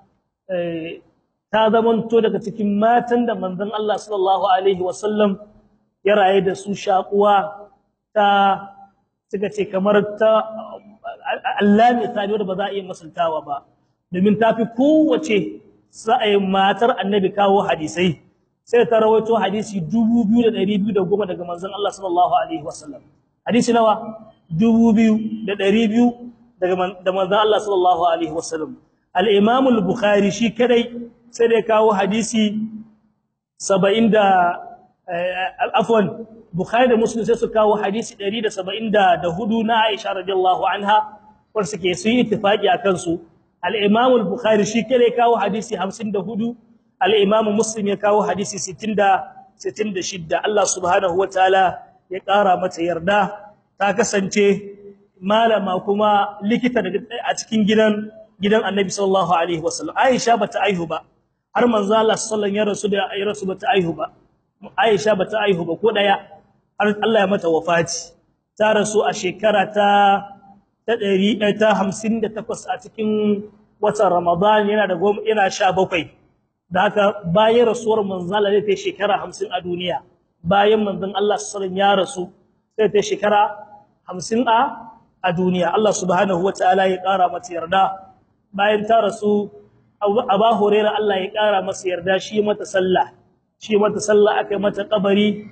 ta zamanto daga cikin matan da manzon Allah sallallahu alaihi wasallam ya raye da su shakuwa ta suka ce kamar ta Allah mai tsari da ba za a iya masaltawa ba domin ta fi kowace sa'ayin matar annabi kawo hadisai sai ta rawaito hadisi 2210 daga manzon Allah sallallahu alaihi wasallam hadisi nawa 2200 daga da manzon Allah sallallahu alaihi wasallam al-Imam al-Bukhari shi kadai sai da kawo hadisi 70 da afwan Bukhari da Muslim sai su kawo hadisi 174 na Aisha radiyallahu anha wanda suke su yi ittifaqi akan su al-Imam al-Bukhari shi kare kawo hadisi 54 al-Imam Muslim ya kawo hadisi 60 66 Allah subhanahu wataala ya ƙara mata yarda ta kasance malama kuma likita a cikin gidan gidan Annabi sallallahu alaihi wasallam Aisha bata aihu ba har manzo Allah sallallahu alaihi wasallam ya rasu da ya rasu bata aihu ba Aisha bata aihu ba ko daya har Allah ya mata wafati ta rasu a shekara ta ta 158 a cikin watan Ramadan yana da yana 17 da haka bayan rasuwar manzon Allah zai shekara 50 a duniya bayan manzon Allah sallallahu alaihi ya rasu sai ta shekara 50 a a duniya Allah subhanahu wataala ya kara mata yarda bayan ta rasu Aba Hurairah Allah ya kara masa yarda shi mata sallah shi mata sallah akai mata kabari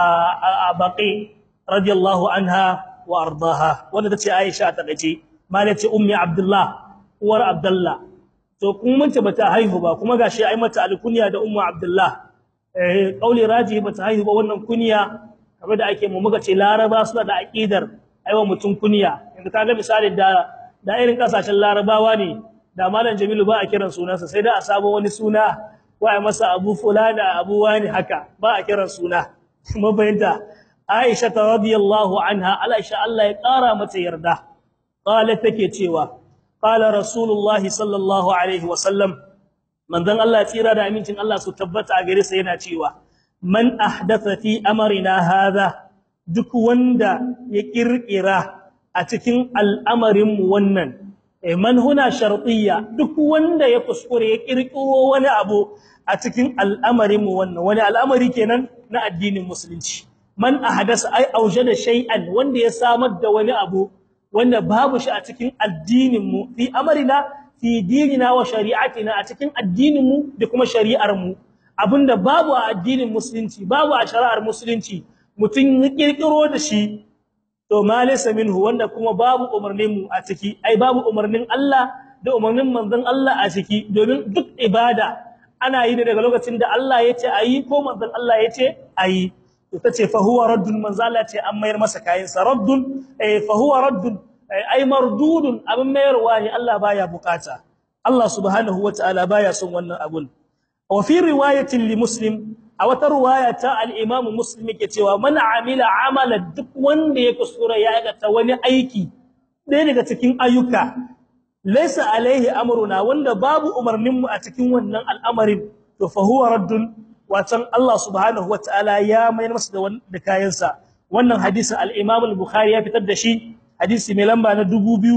a baqi radiyallahu anha wa ardaha wanda tace Aisha ta gace malai ce ummi Abdullah uwar Abdullah to kun mun ta bata haihu ba kuma gashi ai mata alkunya da ummu Abdullah eh kauli raji bata haihu ba wannan kunya kamar da ake mu muka ce Laraba suna da aqidar aiwa mutum kunya inda kaga misali da da irin kasashen Larabawa ne da malam Jamilu ba a kiran sunansa sai da a sabo wani suna wa ai masa Abu fulana Abu wani haka ba a kiran suna mabayinta Aisha radhiyallahu anha Aisha Allah ya kara mata yarda qala take cewa qala Rasulullah sallallahu alaihi wasallam manzon Allah tsira da amincin Allah su tabbata a gare sa yana cewa man ahdatha fi amrina hadha duk wanda ya kirkira a cikin al'amarin mu wannan man huna shartiyya duk wanda ya kuskure ya kirkiro wani abu a cikin al'amarin mu wannan wani al'amari kenan na addinin musulunci man ahdasa ay aujada shay'an wanda ya samar da wani abu wanda babu shi a cikin addinin mu fi amrina fi dinina wa shari'atina a cikin addinin mu da kuma shari'ar mu abinda babu a addinin musulunci babu a shari'ar musulunci mutun ya kirkiro da shi to malisa minhu wanda kuma babu umarnin mu a ciki ai babu umarnin Allah da umarnin manzon Allah a ciki domin duk ibada ana yi daga lokacin da Allah yace ayi ko manzon Allah yace ayi to tace fa huwa raddun manzon Allah ce an mayar masa kayan sa raddun eh fa huwa raddun ai mardudun abin mayarwa ne Allah baya bukata Allah subhanahu wataala baya son wannan abun wa fi riwayatin li muslim a wata riwaya ta al-Imam Muslim yake cewa man amila amala duk wanda ya kusura ya aikata wani aiki ɗaya daga cikin ayyuka laysa alaihi amruna wanda babu umarnin mu a cikin wannan al'amarin to fa huwa raddun watan Allah subhanahu wataala ya mayar masa da da kayansa wannan hadisin al-Imam al-Bukhari ya fitar da shi hadisi mai lamba na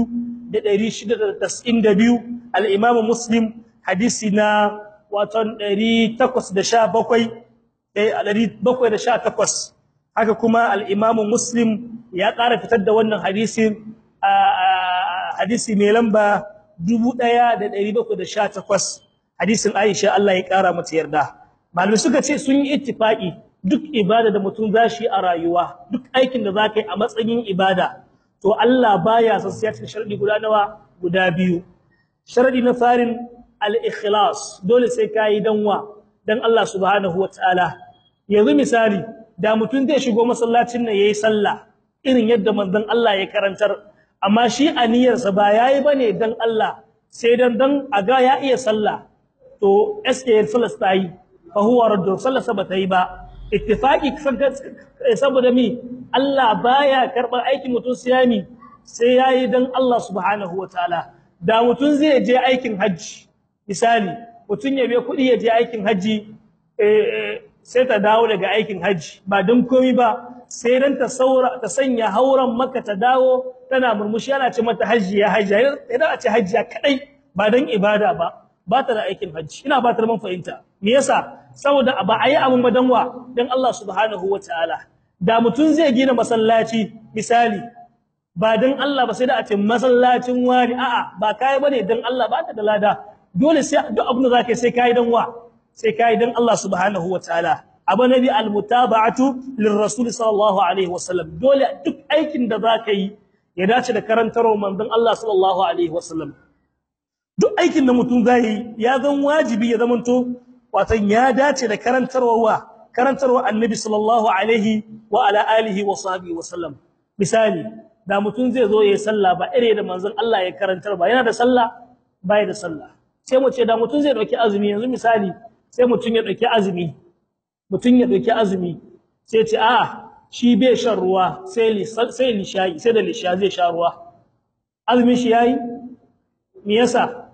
2692 al-Imam Muslim hadisi na watan 817 718 haka kuma al-Imam Muslim ya ƙara fitar da wannan hadisin hadisi mai lamba 1718 hadisin Aisha Allah ya ƙara mata yarda malamai suka ce sun yi ittifaqi duk ibada da mutum zashi a rayuwa duk aikin da zaka yi a matsayin ibada to Allah baya son sai cikin sharadi guda nawa guda biyu sharadi na farin al-ikhlas dole sai kai danwa dan Allah subhanahu wataala yanzu misali da mutum zai shigo masallacin nan yayi sallah irin yadda manzon Allah ya karantar amma shi aniyarsa ba yayi bane dan Allah sai dan dan aga ya iya sallah to SKL sallah tayi fa huwa raddu sallah ba tayi ba ittifaqi saboda mi Allah baya karbar aikin mutum siyami sai yayi dan Allah subhanahu wataala da mutum zai je aikin haji misali mutum ya bai kudi ya je aikin haji sai ta dawo daga aikin haji ba don komi ba sai dan ta saura ta sanya hauran maka ta dawo tana murmushi ana ce mata haji ya haji idan a ce haji kadai ba dan ibada ba ba ta da aikin haji ina ba ta man fahimta me yasa saboda ba a yi abun ba dan wa dan Allah subhanahu wataala da mutun zai gina masallaci misali ba dan Allah ba sai da a ce masallacin wani a'a ba kai bane dan Allah ba ta da lada dole sai duk abin da zaka sai kai dan wa sai kai dan Allah subhanahu wataala abu nabi almutaba'atu lirrasul sallallahu alaihi wasallam dole duk aikin da zaka yi ya dace da karantarwar manzon Allah sallallahu alaihi wasallam duk aikin da mutum zai ya zan wajibi ya zamanto watan ya dace da karantarwa karantarwa annabi sallallahu alaihi wa ala alihi wa sahbihi wasallam misali da mutum zai zo yayin sallah ba ire da manzon Allah ya karantar ba yana da sallah bai da sallah sai mu ce da mutum zai dauki azumi yanzu misali sai mutum ya dauki azumi mutum ya dauki azumi sai ce a shi bai shan ruwa sai sai lishayi sai da lisha zai sha ruwa azumin shi yayi me yasa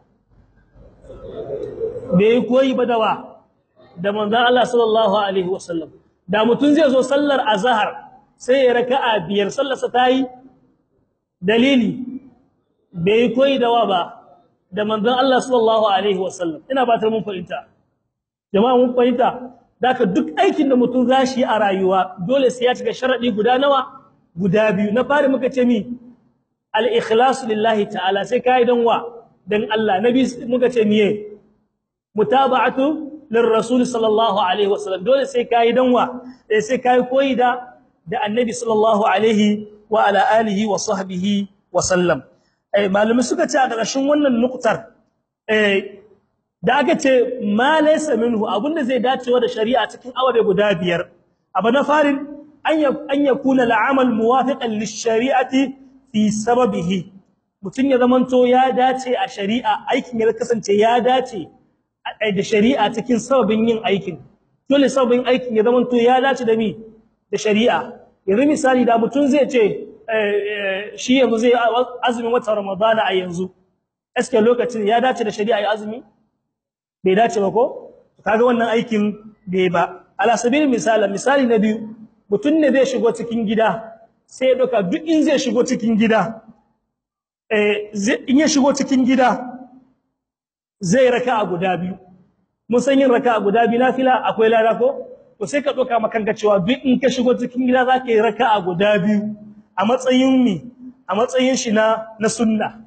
bai koyi ba dawa da manzon Allah sallallahu alaihi wasallam da mutum zai zo sallar azhar sai ya raka'a biyar sallarsa tayi dalili bai koyi dawa ba da manzon Allah sallallahu alaihi wasallam ina ba ta mun fahimta jama'a mun fahimta daka duk aikin da mutum zashi a rayuwa dole sai ya cika sharadi guda nawa guda biyu na fari muka ce mi al-ikhlasu lillahi ta'ala sai kai dan wa dan Allah nabi muka ce miye mutaba'atu lirrasul sallallahu alaihi wasallam dole sai kai dan wa sai kai koyi da da annabi sallallahu alaihi wa ala alihi wa sahbihi wa sallam eh malumi suka ce a ƙarshen wannan nuktar eh da aka ce ma laysa minhu abinda zai dacewa da shari'a cikin awabe guda biyar abu na farin an yakuna al'amal muwafiqan lish-shari'ati fi sababihi mutun ya zamanto ya dace a shari'a aikin ya kasance ya dace da shari'a cikin sababin yin aikin dole sababin aikin ya zamanto ya dace da mi da shari'a yanzu misali da mutun zai ce shi yanzu zai azumin watan ramadana a yanzu eske lokacin ya dace da shari'a ya azumi bai dace ba ko kaga wannan aikin bai ba ala sabil misala misali na biyu mutun ne zai shigo cikin gida sai doka duk in zai shigo cikin gida eh in ya shigo cikin gida zai raka'a guda biyu mun san yin raka'a guda biyu nafila akwai lada ko to sai ka doka makanka cewa duk in ka shigo cikin gida zaka yi raka'a guda biyu a matsayin mi a matsayin shi na na sunna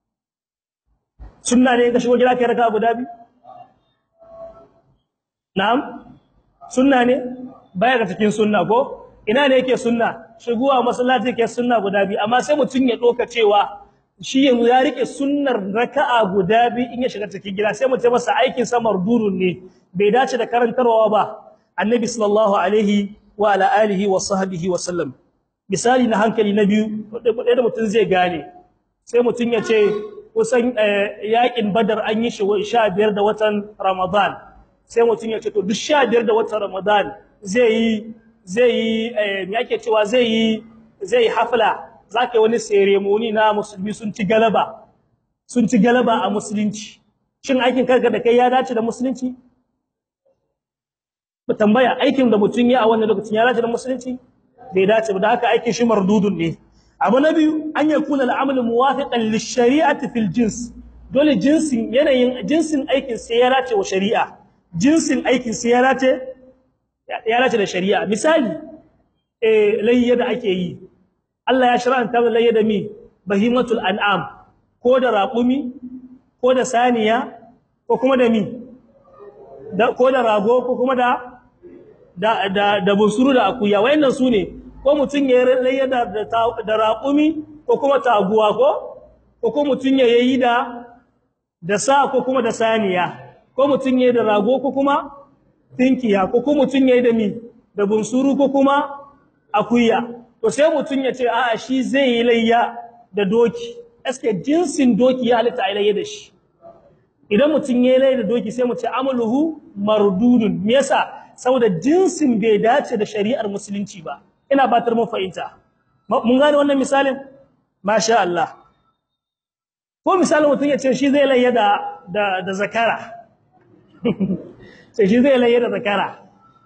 sunna ne ka shigo gida kai raka'a guda biyu na'am sunna ne baya ga cikin sunna ko ina ne yake sunna shigowa masallaci yake sunna guda biyu amma sai mutun ya doka cewa shi yanzu ya rike sunnar raka'a guda biyu in ya shiga cikin gida sai mutum masa aikin sa mardurun ne bai dace da karantarwa ba annabi sallallahu alaihi wa ala alihi wa sahbihi wa sallam misali na hankali na biyu da mutum zai gane sai mutum ya ce kusan yakin badar an yi shi 15 da watan ramadan sai mutum ya ce to duk 15 da watan ramadan zai yi zai yi me yake cewa zai yi zai hafla zaka wani ceremony na musulmi sun ci galaba sun ci galaba a musulunci shin aikin karka da kai ya dace da musulunci ba tambaya aikin da mutum ya a wannan lokacin ya dace da musulunci bai dace ba da haka aikin shi mardudun ne abu na biyu an yakuna al'amal muwafiqan lish-shari'ati fil jins dole jinsin yanayin jinsin aikin sai ya dace wa shari'a jinsin aikin sai ya dace ya dace da shari'a misali eh layya da ake yi Allah ya shar'anta layya da mi bahimatul an'am ko da raqumi ko da saniya ko kuma da mi da ko da rago ko kuma da da da, da busuru da akuya wayannan sune ko mutun ya layya da da raqumi ko kuma taguwa ko ko ko mutun ya yi da da sa ko kuma da saniya ko mutun ya yi da rago ko kuma tinkiya ko kuma mutun ya yi da mi da bunsuru ko kuma akuya to sai mutun ya ce a'a shi zai yi layya da doki eske jinsin doki ya halitta ai layya da shi idan mutun ya yi layya da doki sai mu ce amaluhu mardudun me yasa saboda jinsin bai dace da shari'ar musulunci ba ina batar mu fahimta mun gane wannan misalin masha Allah ko misalin mutun ya ce shi zai layya da da, da zakara sai shi zai layya da zakara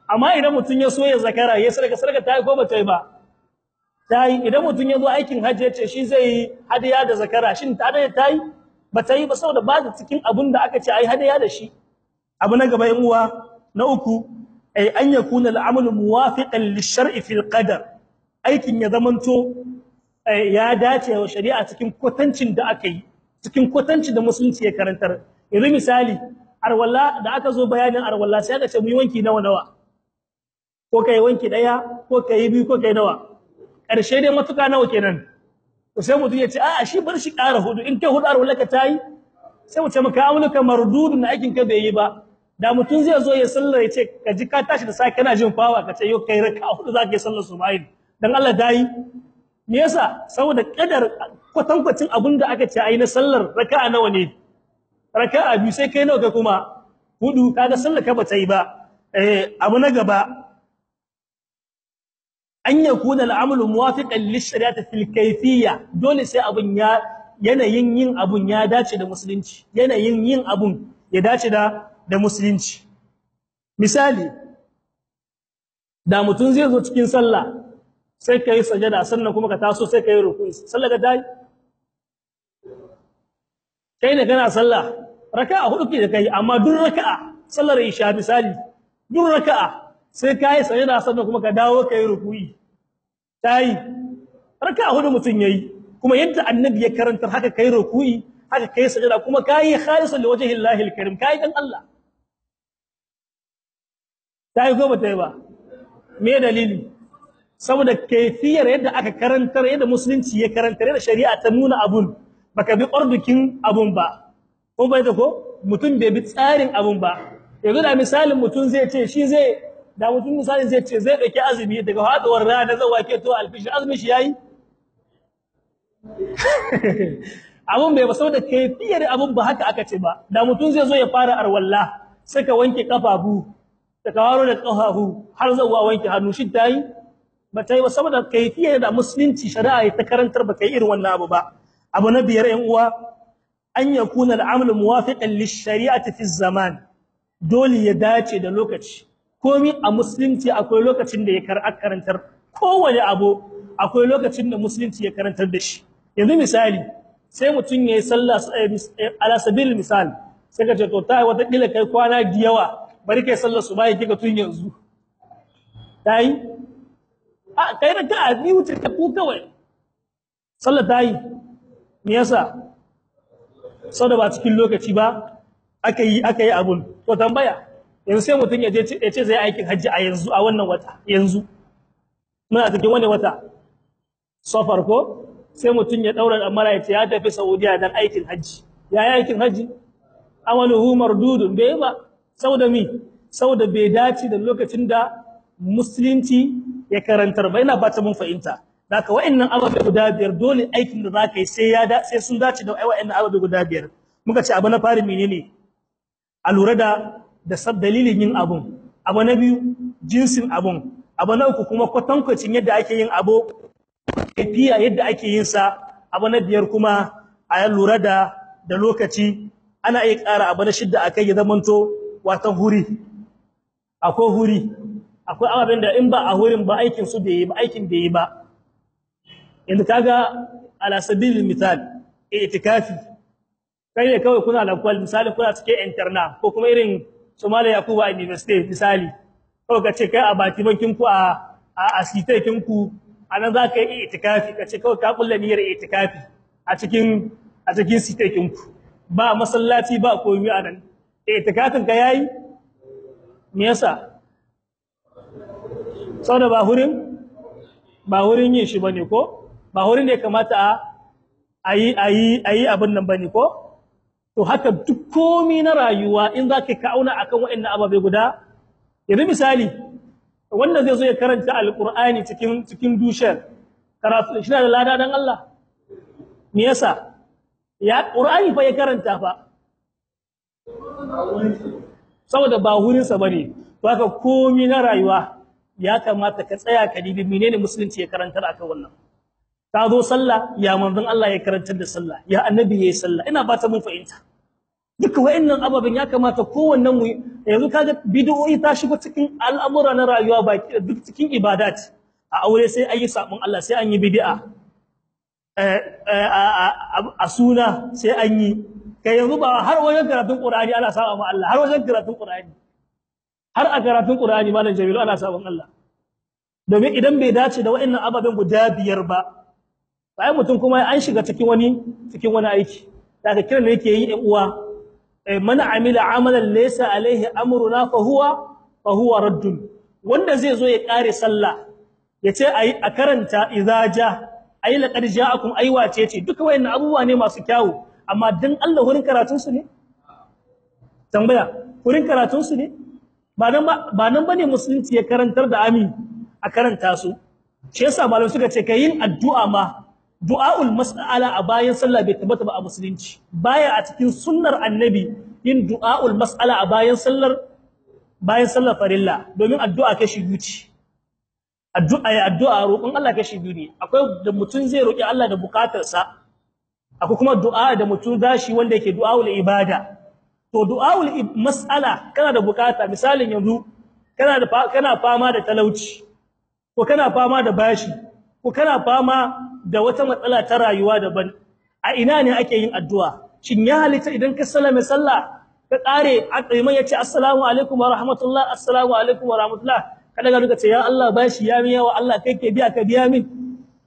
amma idan mutun ya so ya zakara ya sadaka sadaka ta yi ko bata yi ba ta yi idan mutun ya zo aikin hajji ya ce shi zai yi hadiya da zakara shin ta da ta yi bata yi ba saboda ba ta cikin abin da aka ce ai hadiya da shi abu na gaba yan uwa na uku ay an yakuna al'amalu muwafiqan lish-shar'i fil qadar aikin ya zamanto ya dace wa shari'a cikin kwatancin da aka yi cikin kwatancin da musulunci ya karantar yanzu misali arwalla da aka zo bayanin arwalla sai aka ce mu yi wanki nawa nawa ko kai wanki daya ko kai biyu ko kai nawa karshe dai matuka nawa kenan to sai mutum ya ce a'a shi bar shi ƙara hudu in kai hudu arwalla ka tayi sai mu ce maka amuluka mardudun aikin ka bai yi ba da mutum zai zo ya sallar ya ce ka ji ka tashi da sai kana jin fawa ka ce yau kai raka hudu zaka yi sallar subahin dan Allah dai me yasa saboda kadar kwatankwacin abinda aka ce ai na sallar raka'a nawa ne raka'a biyu sai kai nawa ka kuma hudu kaga sallar ka bata yi ba eh abu na gaba an yakuna al'amalu muwafiqan lish-shari'ati fil kayfiyya dole sai abun ya yanayin yin abun ya dace da musulunci yanayin yin abun ya dace da da musulunci misali da mutum zai zo cikin sallah sai kai sajada sannan kuma ka taso sai kai ruku'i sallah ka dai kai ne kana sallah raka'a hudu ke da kai amma duk raka'a sallar isha misali duk raka'a sai kai sajada sannan kuma ka dawo kai ruku'i tai raka'a hudu mutun yayi kuma yadda annabi ya karantar haka kai ruku'i haka kai sajada kuma kai khalisan li wajhi Allah al-karim kai dan Allah tai ko bata yi ba me dalili saboda kaifiyar yadda aka karantar yadda musulunci ya karantar yadda shari'a ta nuna abun baka bi ordukin abun ba ko bai da ko mutum bai bi tsarin abun ba yanzu da misalin mutum zai ce shi zai da mutum misalin zai ce zai dauki azumi daga haduwar rana zai wake to alfishi azumi shi yayi abun bai ba saboda kaifiyar abun ba haka aka ce ba da mutum zai zo ya fara arwalla sai ka wanke kafafu da kawaro da kafafu har zuwa wanke hannu shi tayi ba tayi ba saboda kaifiyar da musulunci shari'a ta karantar ba kai irin wannan abu ba abu na biyar ɗan uwa an yakuna al'amalu muwafiqan lish-shari'ati fi zaman dole ya dace da lokaci komai a musulunci akwai lokacin da ya karantar kowane abu akwai lokacin da musulunci ya karantar da shi yanzu misali sai mutum yayi sallah ala sabil misal sai ka ce to tai wata kila kai kwana da yawa bari kai sallar subahi kika tun yanzu tai a kai da ka biyu ta ku kawai sallar tai me yasa saboda ba cikin lokaci ba aka yi aka yi abun to tambaya yanzu sai mutum ya je ya ce zai aikin haji a yanzu a wannan wata yanzu muna cikin wani wata safar ko sai mutum ya daura amara ya ce ya tafi Saudiya dan aikin haji ya yi aikin haji amaluhu mardudun bai ba saboda mi saboda bai dace da lokacin da musulunci ya karantar ba ina ba ta mun fahimta Daka wa'annan ababe guda biyar dole aikin da zaka yi sai ya da sai sun dace da wa'annan ababe guda biyar. Muka ce abu na fari menene? A lura da da sab dalilin yin abun. Abu na biyu jinsin abun. Abu na uku kuma kwatankwacin yadda ake yin abu kafiya yadda ake yin sa. Abu na biyar kuma a lura da da lokaci ana iya ƙara abu na shidda akai ya zamanto watan huri. Akwai huri. Akwai ababen da in ba a hurin ba aikin su bai yi ba aikin bai yi ba. inda kaga ala sabilil misal itikafi kai ne kawai kuna da kwal misali kuna cike interna ko kuma irin Somalia Yakuba University misali kawai kace kai a bati bankin ku a a asitekin ku anan za ka yi itikafi kace kawai ka kulla niyyar itikafi a cikin a cikin sitekin ku ba masallaci ba komai anan itikafin ka yayi me yasa saboda ba hurin ba hurin yin shi bane ko ba wurin da ya kamata a ayi ayi ayi abin nan bane ko to haka duk komai na rayuwa in zaka ka auna akan waɗannan ababe guda yanzu misali wanda zai zo ya karanta alqur'ani cikin cikin dushar karatu shi da lada dan Allah me yasa ya qur'ani fa ya karanta fa saboda ba wurin sa bane to haka komai na rayuwa ya kamata ka tsaya ka dibi menene musulunci ya karantar akan wannan ka zo sallah ya manzon Allah ya karantar da sallah ya annabi yayi sallah ina ba ta mun fahimta duka wayannan ababen ya kamata kowannen mu yanzu kaga bid'o'i ta shigo cikin al'amura na rayuwa baki duk cikin ibadat a aure sai ayi sabon Allah sai an yi bid'a a suna sai an yi kai yanzu ba har wajen karatun Qur'ani ana saba ma Allah har wajen karatun Qur'ani har a karatun Qur'ani malam Jamilu ana sabon Allah domin idan bai dace da wayannan ababen guda biyar ba sai mutum kuma an shiga cikin wani cikin wani aiki daga kiran da yake yi ɗan uwa man amila amalan laysa alaihi amruna fa huwa fa huwa raddun wanda zai zo ya kare sallah yace ayi a karanta idza ja ayi laqad ja'akum ayi wace ce duka wayannan abubuwa ne masu kyawu amma dan Allah wurin karatun su ne tambaya wurin karatun su ne ba nan ba nan bane musulunci ya karantar da amin a karanta su shi yasa malamai suka ce kai yin addu'a ma du'aul mas'ala a bayan sallah bai tabbata ba a musulunci baya a cikin sunnar annabi yin du'aul mas'ala a bayan sallar bayan sallar farilla domin addu'a kashi biyu ce addu'a ya addu'a roƙon Allah kashi biyu ne akwai da mutum zai roƙi Allah da bukatarsa akwai kuma du'a da mutum zashi wanda yake du'aul ibada to du'aul mas'ala kana da bukata misalin yanzu kana da kana fama da talauci ko kana fama da bashi ko kana fama da wata matsala ta rayuwa daban a ina ne ake yin addu'a shin ya halitta idan ka sallame sallah ka kare iman yace assalamu alaikum wa rahmatullah assalamu alaikum wa rahmatullah kada ga ce ya Allah bashi ya mi yawa Allah kai ke biya ka biya min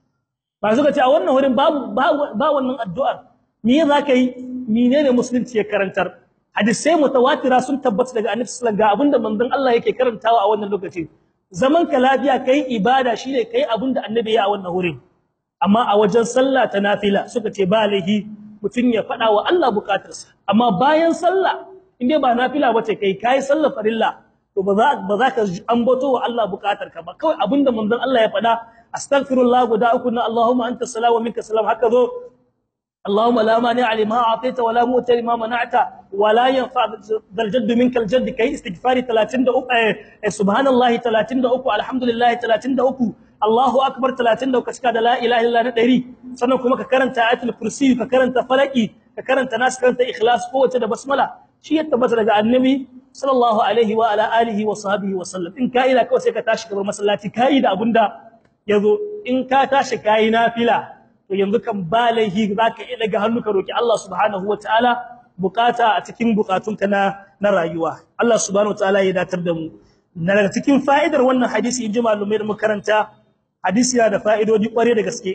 ba suka ce a wannan wurin babu ba wannan addu'ar me za ka yi menene musulunci ya karantar hadisai mutawatira sun tabbata daga annabi sallallahu alaihi wasallam ga abinda manzon Allah yake karantawa a wannan lokaci zaman ka lafiya kai ibada shine kai abinda annabi ya a wannan wurin amma a wajen sallah ta nafila suka ce ba lahi mutun ya fada wa Allah bukatarsa amma bayan sallah inde ba nafila bace kai kai sallah farilla to ba za ba za ka ambato wa Allah bukatarka ba kawai abinda manzon Allah ya fada astaghfirullah guda uku na Allahumma anta salam wa minka salam haka zo اللهم لا مانع لما اعطيت ولا مؤتي لما منعت ولا ينفع ذا الجد منك الجد كي استغفاري 33 سبحان الله 33 الحمد لله 33 Allahu akbar 33 cika da la ilaha illa na 100 sannan kuma ka karanta ayatul kursi ka karanta falaki ka karanta nas karanta ikhlas ko wace da basmala shi ya tabbata daga annabi sallallahu alaihi wa ala alihi wa sahbihi wa sallam in ka ila kawai sai ka tashi gaban masallaci kai da abunda yazo in ka tashi kai nafila to yanzu kan ba laihi zaka iya daga hannu ka roki Allah subhanahu wa ta'ala bukata a cikin bukatunka na na rayuwa Allah subhanahu wa ta'ala ya datar da mu daga cikin fa'idar wannan hadisi in ji malumai da makaranta hadisi yana da fa'idodi kware da gaske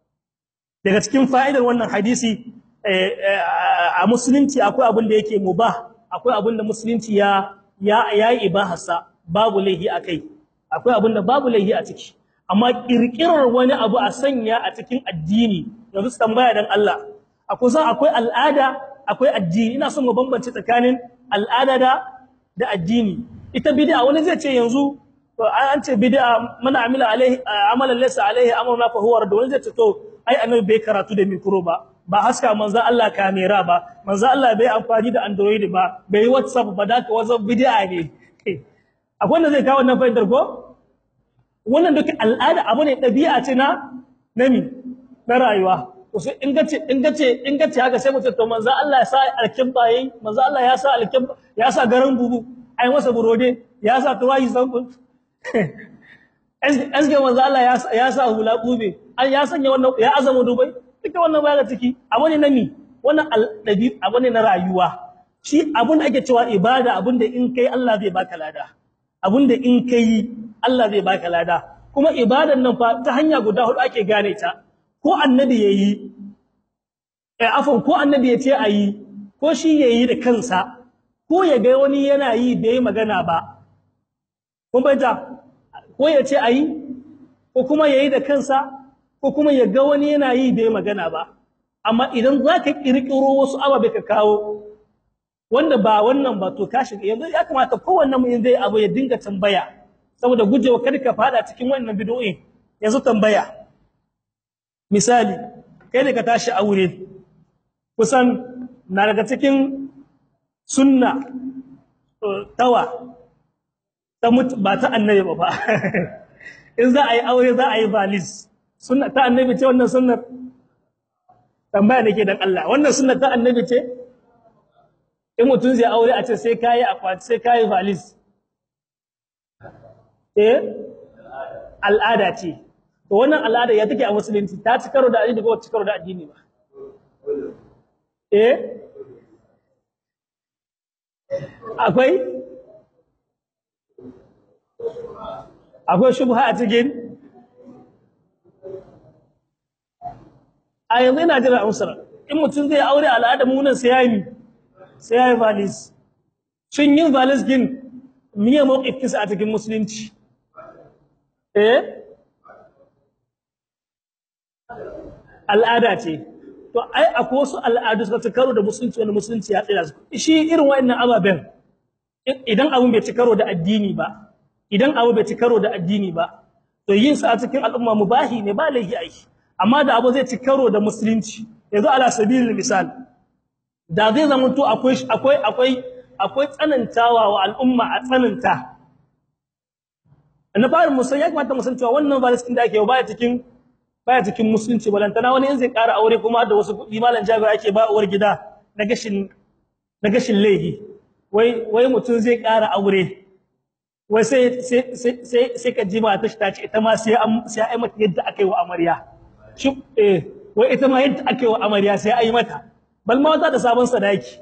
daga cikin fa'idar wannan hadisi a musulunci akwai abin da yake mubah akwai abin da musulunci ya ya yayi ibahasa babu laihi akai akwai abin da babu laihi a ciki amma kirkirar wani abu a sanya a cikin addini yanzu tambaya dan Allah akwai san akwai al'ada akwai addini ina son mu bambance tsakanin al'ada da da addini ita bid'a wani zai ce yanzu to an ce bid'a mana amila alaihi amalan laysa alaihi amruna fa huwa rad wani zai ce to ai annabi bai karatu da mikro ba ba haska manzo Allah kamera ba manzo Allah bai amfani da android ba bai whatsapp ba da ka whatsapp bid'a ne akwai wanda zai kawo wannan fa'idar ko wannan duk al'ada abu ne dabi'a ce na nami na rayuwa to sai in gace in gace in gace haka sai mutum to manzo Allah ya sa alkimba yayi manzo Allah ya sa alkimba ya sa garan bubu ai masa burode ya sa tuwayi sanku asge manzo Allah ya sa hula kube an ya sanya wannan ya azama dubai duka wannan baya ciki abu ne nami wannan aldabi abu ne na rayuwa shi abun da ake cewa ibada abun da in kai Allah zai baka lada abun da in kai Allah zai baka lada kuma ibadan nan fa ta hanya guda hudu ake gane ta ko annabi yayi eh afan ko annabi ya ce ayi ko shi yayi da kansa ko ya ga wani yana yi bai magana ba kun bayyana ko ya ce ayi ko kuma yayi da kansa ko kuma ya ga wani yana yi bai magana ba amma idan zaka kirkiro wasu ababe ka kawo wanda ba wannan ba to ka shiga yanzu ya kamata kowanne mu zai abu ya dinga tambaya saboda gujewa kada ka fada cikin wannan bid'o'i yanzu tambaya misali kai ne ka tashi aure kusan na daga cikin sunna tawa ta mutu ba ta annabi ba fa in za a yi aure za a yi valis sunna ta annabi ce wannan sunnar tambaya nake dan Allah wannan sunna ta annabi ce in mutum zai aure a ce sai kayi akwati sai kayi valis eh al'ada ce to wannan al'ada ya take a musulunci ta ci karo da addini ko ci karo da addini ba eh akwai akwai shubha a cikin a yanzu ina jira amsar in mutum zai aure al'ada mu nan sai yayi sai yayi valis shin yin valis gin miye mawqifin a cikin musulunci eh al'ada ce to ai akwai wasu al'adu suka ci karo da musulunci wanda musulunci ya tsaya su shi irin wa'annan ababen idan abun bai ci karo da addini ba idan abu bai ci karo da addini ba to yin sa a cikin al'umma mubahi ne ba laifi ai amma da abu zai ci karo da musulunci yanzu ala sabilil misal da zai zama to akwai akwai akwai akwai tsanantawa wa al'umma a tsananta na fara musan ya kamata musan cewa wannan valistin da ake yi baya cikin baya cikin musulunci balantana wani in zai ƙara aure kuma da wasu kuɗi malam jabir ake ba uwar gida na gashin na gashin laihi wai wai mutum zai ƙara aure wai sai sai sai sai ka ji mata ta ce ita ma sai an sai ai mata yadda aka yi wa amarya shi eh wai ita ma yadda aka yi wa amarya sai ai mata bal ma wata da sabon sadaki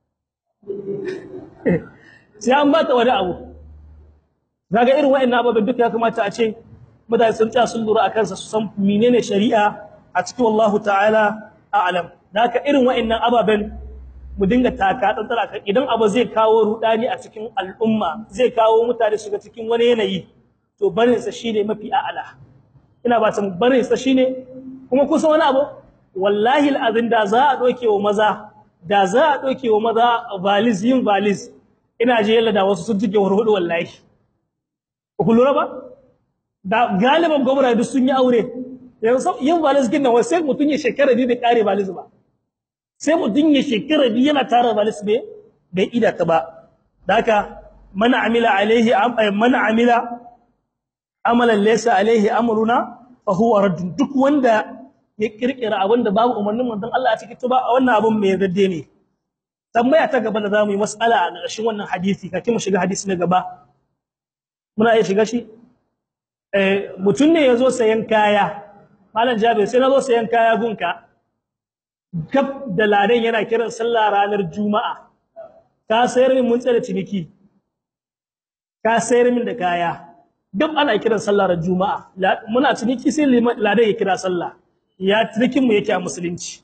sai an bata wani abu zaga irin wa'annan ababen duka ya kamata a ce mutane sun tsaya sun lura akan sa su san menene shari'a a cikin wallahu ta'ala a'lam haka irin wa'annan ababen mu dinga taka tsantsara kan idan abu zai kawo rudani a cikin al'umma zai kawo mutane shiga cikin wani yanayi to barin sa shine mafi a'ala ina ba san barin sa shine kuma kusan wani abu wallahi al'azin da za a doke wa maza da za a doke wa maza valis yin valis ina je yalla da wasu sun jige warhudu wallahi ku lura ba da galiban gwamnati duk sun yi aure yanzu yin valis kin nan wai sai mutun ya shekara biyu bai kare valis ba sai mutun ya shekara biyu yana tara valis bai bai ida ta ba daka man amila alaihi man amila amalan laysa alaihi amruna fa huwa radd duk wanda ya kirkira abinda babu umarnin manzon Allah a cikin tuba wannan abun mai radde ne tambaya ta gaba da zamu yi mas'ala a ƙarshen wannan hadisi kake mu shiga hadisi na gaba muna iya shiga shi eh mutun ne yazo sayan kaya malam Jabir sai nazo sayan kaya gunka gab da ladan yana kiran sallah ranar juma'a ka sayar min mun tsare ciniki ka sayar min da kaya gab ana kiran sallah ran juma'a muna ciniki sai ladan ya kira sallah ya cinikin mu yake a musulunci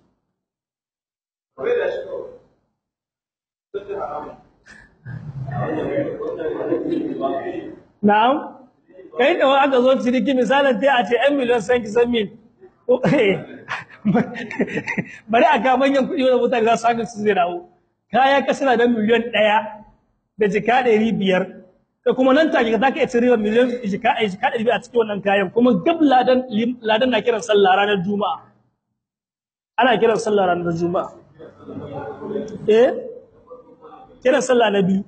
Na'am kai da aka zo ciniki misalin sai a ce 'yan miliyan san kisan mil bari a ka manyan kuɗi wanda mutane za su haka su zai dawo kaya ka suna da miliyan ɗaya da jika ɗari biyar da kuma nan take za ka iya cire miliyan jika jika ɗari biyar a cikin wannan kayan kuma gab ladan ladan na kiran sallah ranar juma'a ana kiran sallah ranar juma'a eh kiran sallah na biyu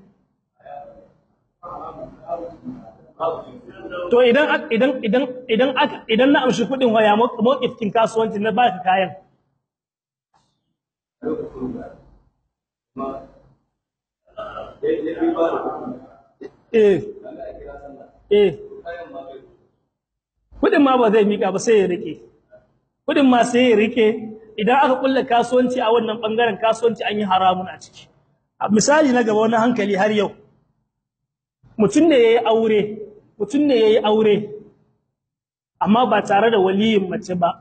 to idan idan idan idan idan na amshi kudin waya mawqifin kasuwanci na baka kayan eh eh kudin ma ba zai mika ba sai ya rike kudin ma sai ya rike idan aka kulla kasuwanci a wannan bangaren kasuwanci an yi haramun a ciki misali na gaba wani hankali har yau mutum ne yayi aure mutum ne yayi aure amma ba tare da waliyin mace ba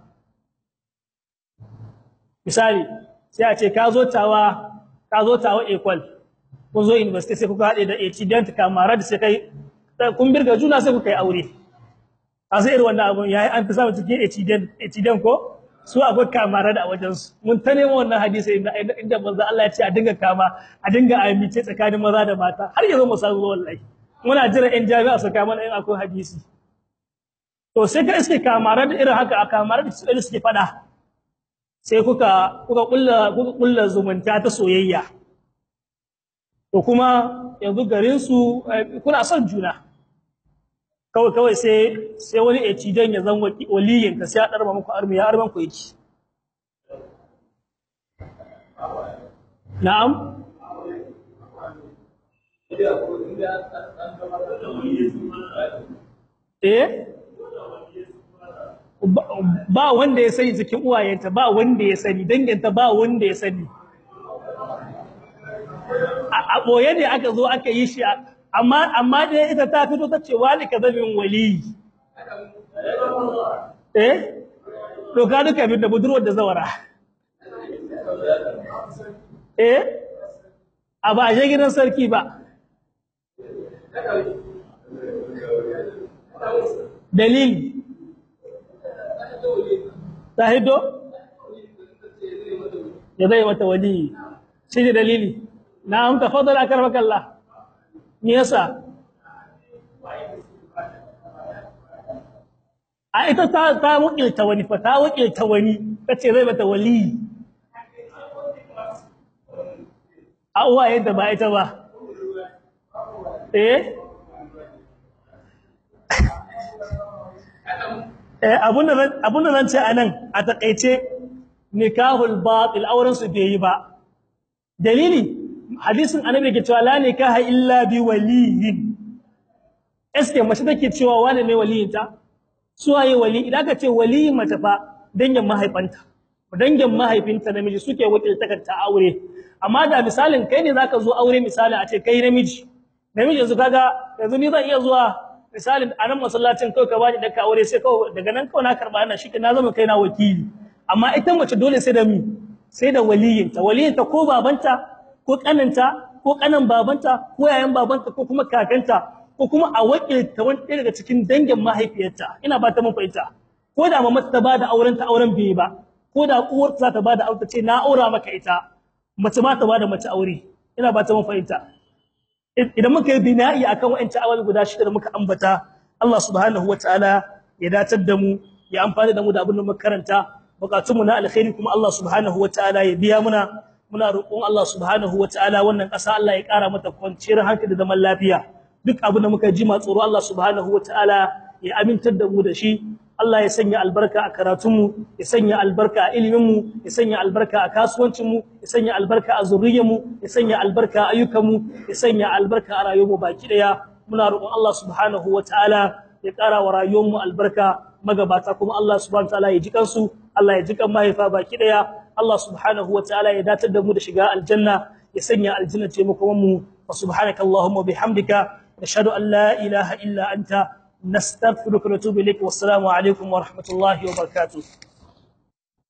misali sai a ce ka zo tawa ka zo tawa equal kun zo university sai kuka hade da student kamara da sai kai kun birga juna sai kuka yi aure a sai irin wannan abun yayi an fi samu cikin student student ko su akwai kamara da wajen su mun ta nemo wannan hadisi inda inda manzo Allah ya ce a dinga kama a dinga amince tsakanin maza da mata har yanzu mu samu wallahi muna jira in jami'a su kama in akwai hadisi to sai ka iske kamara da irin haka a kamara da su suke fada sai kuka kuka kulla kuka kulla zumunta ta soyayya to kuma yanzu garin su kuna son juna kawai kawai sai sai wani ecidan ya zan waliyin ka sai ya darba muku armi ya arban ku yake na'am eh ba wanda ya sani cikin uwayenta ba wanda ya sani danginta ba wanda ya sani a ɓoye ne aka zo aka yi shi amma amma da ita ta fito ta ce wani ka zamin wali eh to ka duka bin da budurwar da zawara eh a ba a je gidan sarki ba dalili ta hiddo ya zai mata wali shi ne dalili na amta fadar a karmakalla me yasa a ita ta ta wakilta wani fa ta wakilta wani tace zai mata wali a uwa yadda ba ita ba eh eh abunda abunda nan ce anan a takeice nikahul batil auren su bai yi ba dalili hadisin annabi ke cewa la nikaha illa bi waliyin eske mace take cewa wani ne waliyinta suwaye wali idan ka ce wali mace fa dangin mahaifanta dangin mahaifinta namiji suke wakilta ta aure amma da misalin kai ne zaka zo aure misali a ce kai namiji namiji yanzu kaga yanzu ni zan iya zuwa misalin a nan masallacin kai ka bani daka aure sai kawai daga nan kawai na karba ana shi na zama kai na wakili amma ita mace dole sai da mi sai da waliyinta waliyinta ko babanta ko kaninta ko kanan babanta ko yayan babanta ko kuma kakanta ko kuma a wakilta wani ɗaya daga cikin dangin mahaifiyarta ina ba ta mun fahimta ko da mamata ta bada auren ta auren bai ba ko da uwar za ta bada aure ta ce na aura maka ita mace ma ta bada mace aure ina ba ta mun fahimta idan muka yi bina'i akan wa'ancan awal guda shida da muka ambata Allah subhanahu wataala ya datar da mu ya amfani da mu da abin da muka karanta bukatun mu na alkhairi kuma Allah subhanahu wataala ya biya muna muna roƙon Allah subhanahu wataala wannan ƙasa Allah ya ƙara mata kwanciyar hankali da zaman lafiya duk abin da muka ji ma tsoro Allah subhanahu wataala ya amintar da mu da shi Allah ya sanya albarka a karatunmu ya sanya albarka a iliminmu ya sanya albarka a kasuwancinmu ya sanya albarka a zuriyarmu ya sanya albarka a ayyukanmu ya sanya albarka a rayuwarmu baki daya muna roƙon Allah subhanahu wataala ya ƙara wa rayuwarmu albarka magabata kuma Allah subhanahu wataala ya ji kansu Allah ya ji kan mahaifa baki daya Allah subhanahu wataala ya datar da mu da shiga aljanna ya sanya aljanna ce mu kuma mu wa subhanakallahumma bihamdika nashhadu an la ilaha illa anta نستغفرك ونتوب إليك والسلام عليكم ورحمة الله وبركاته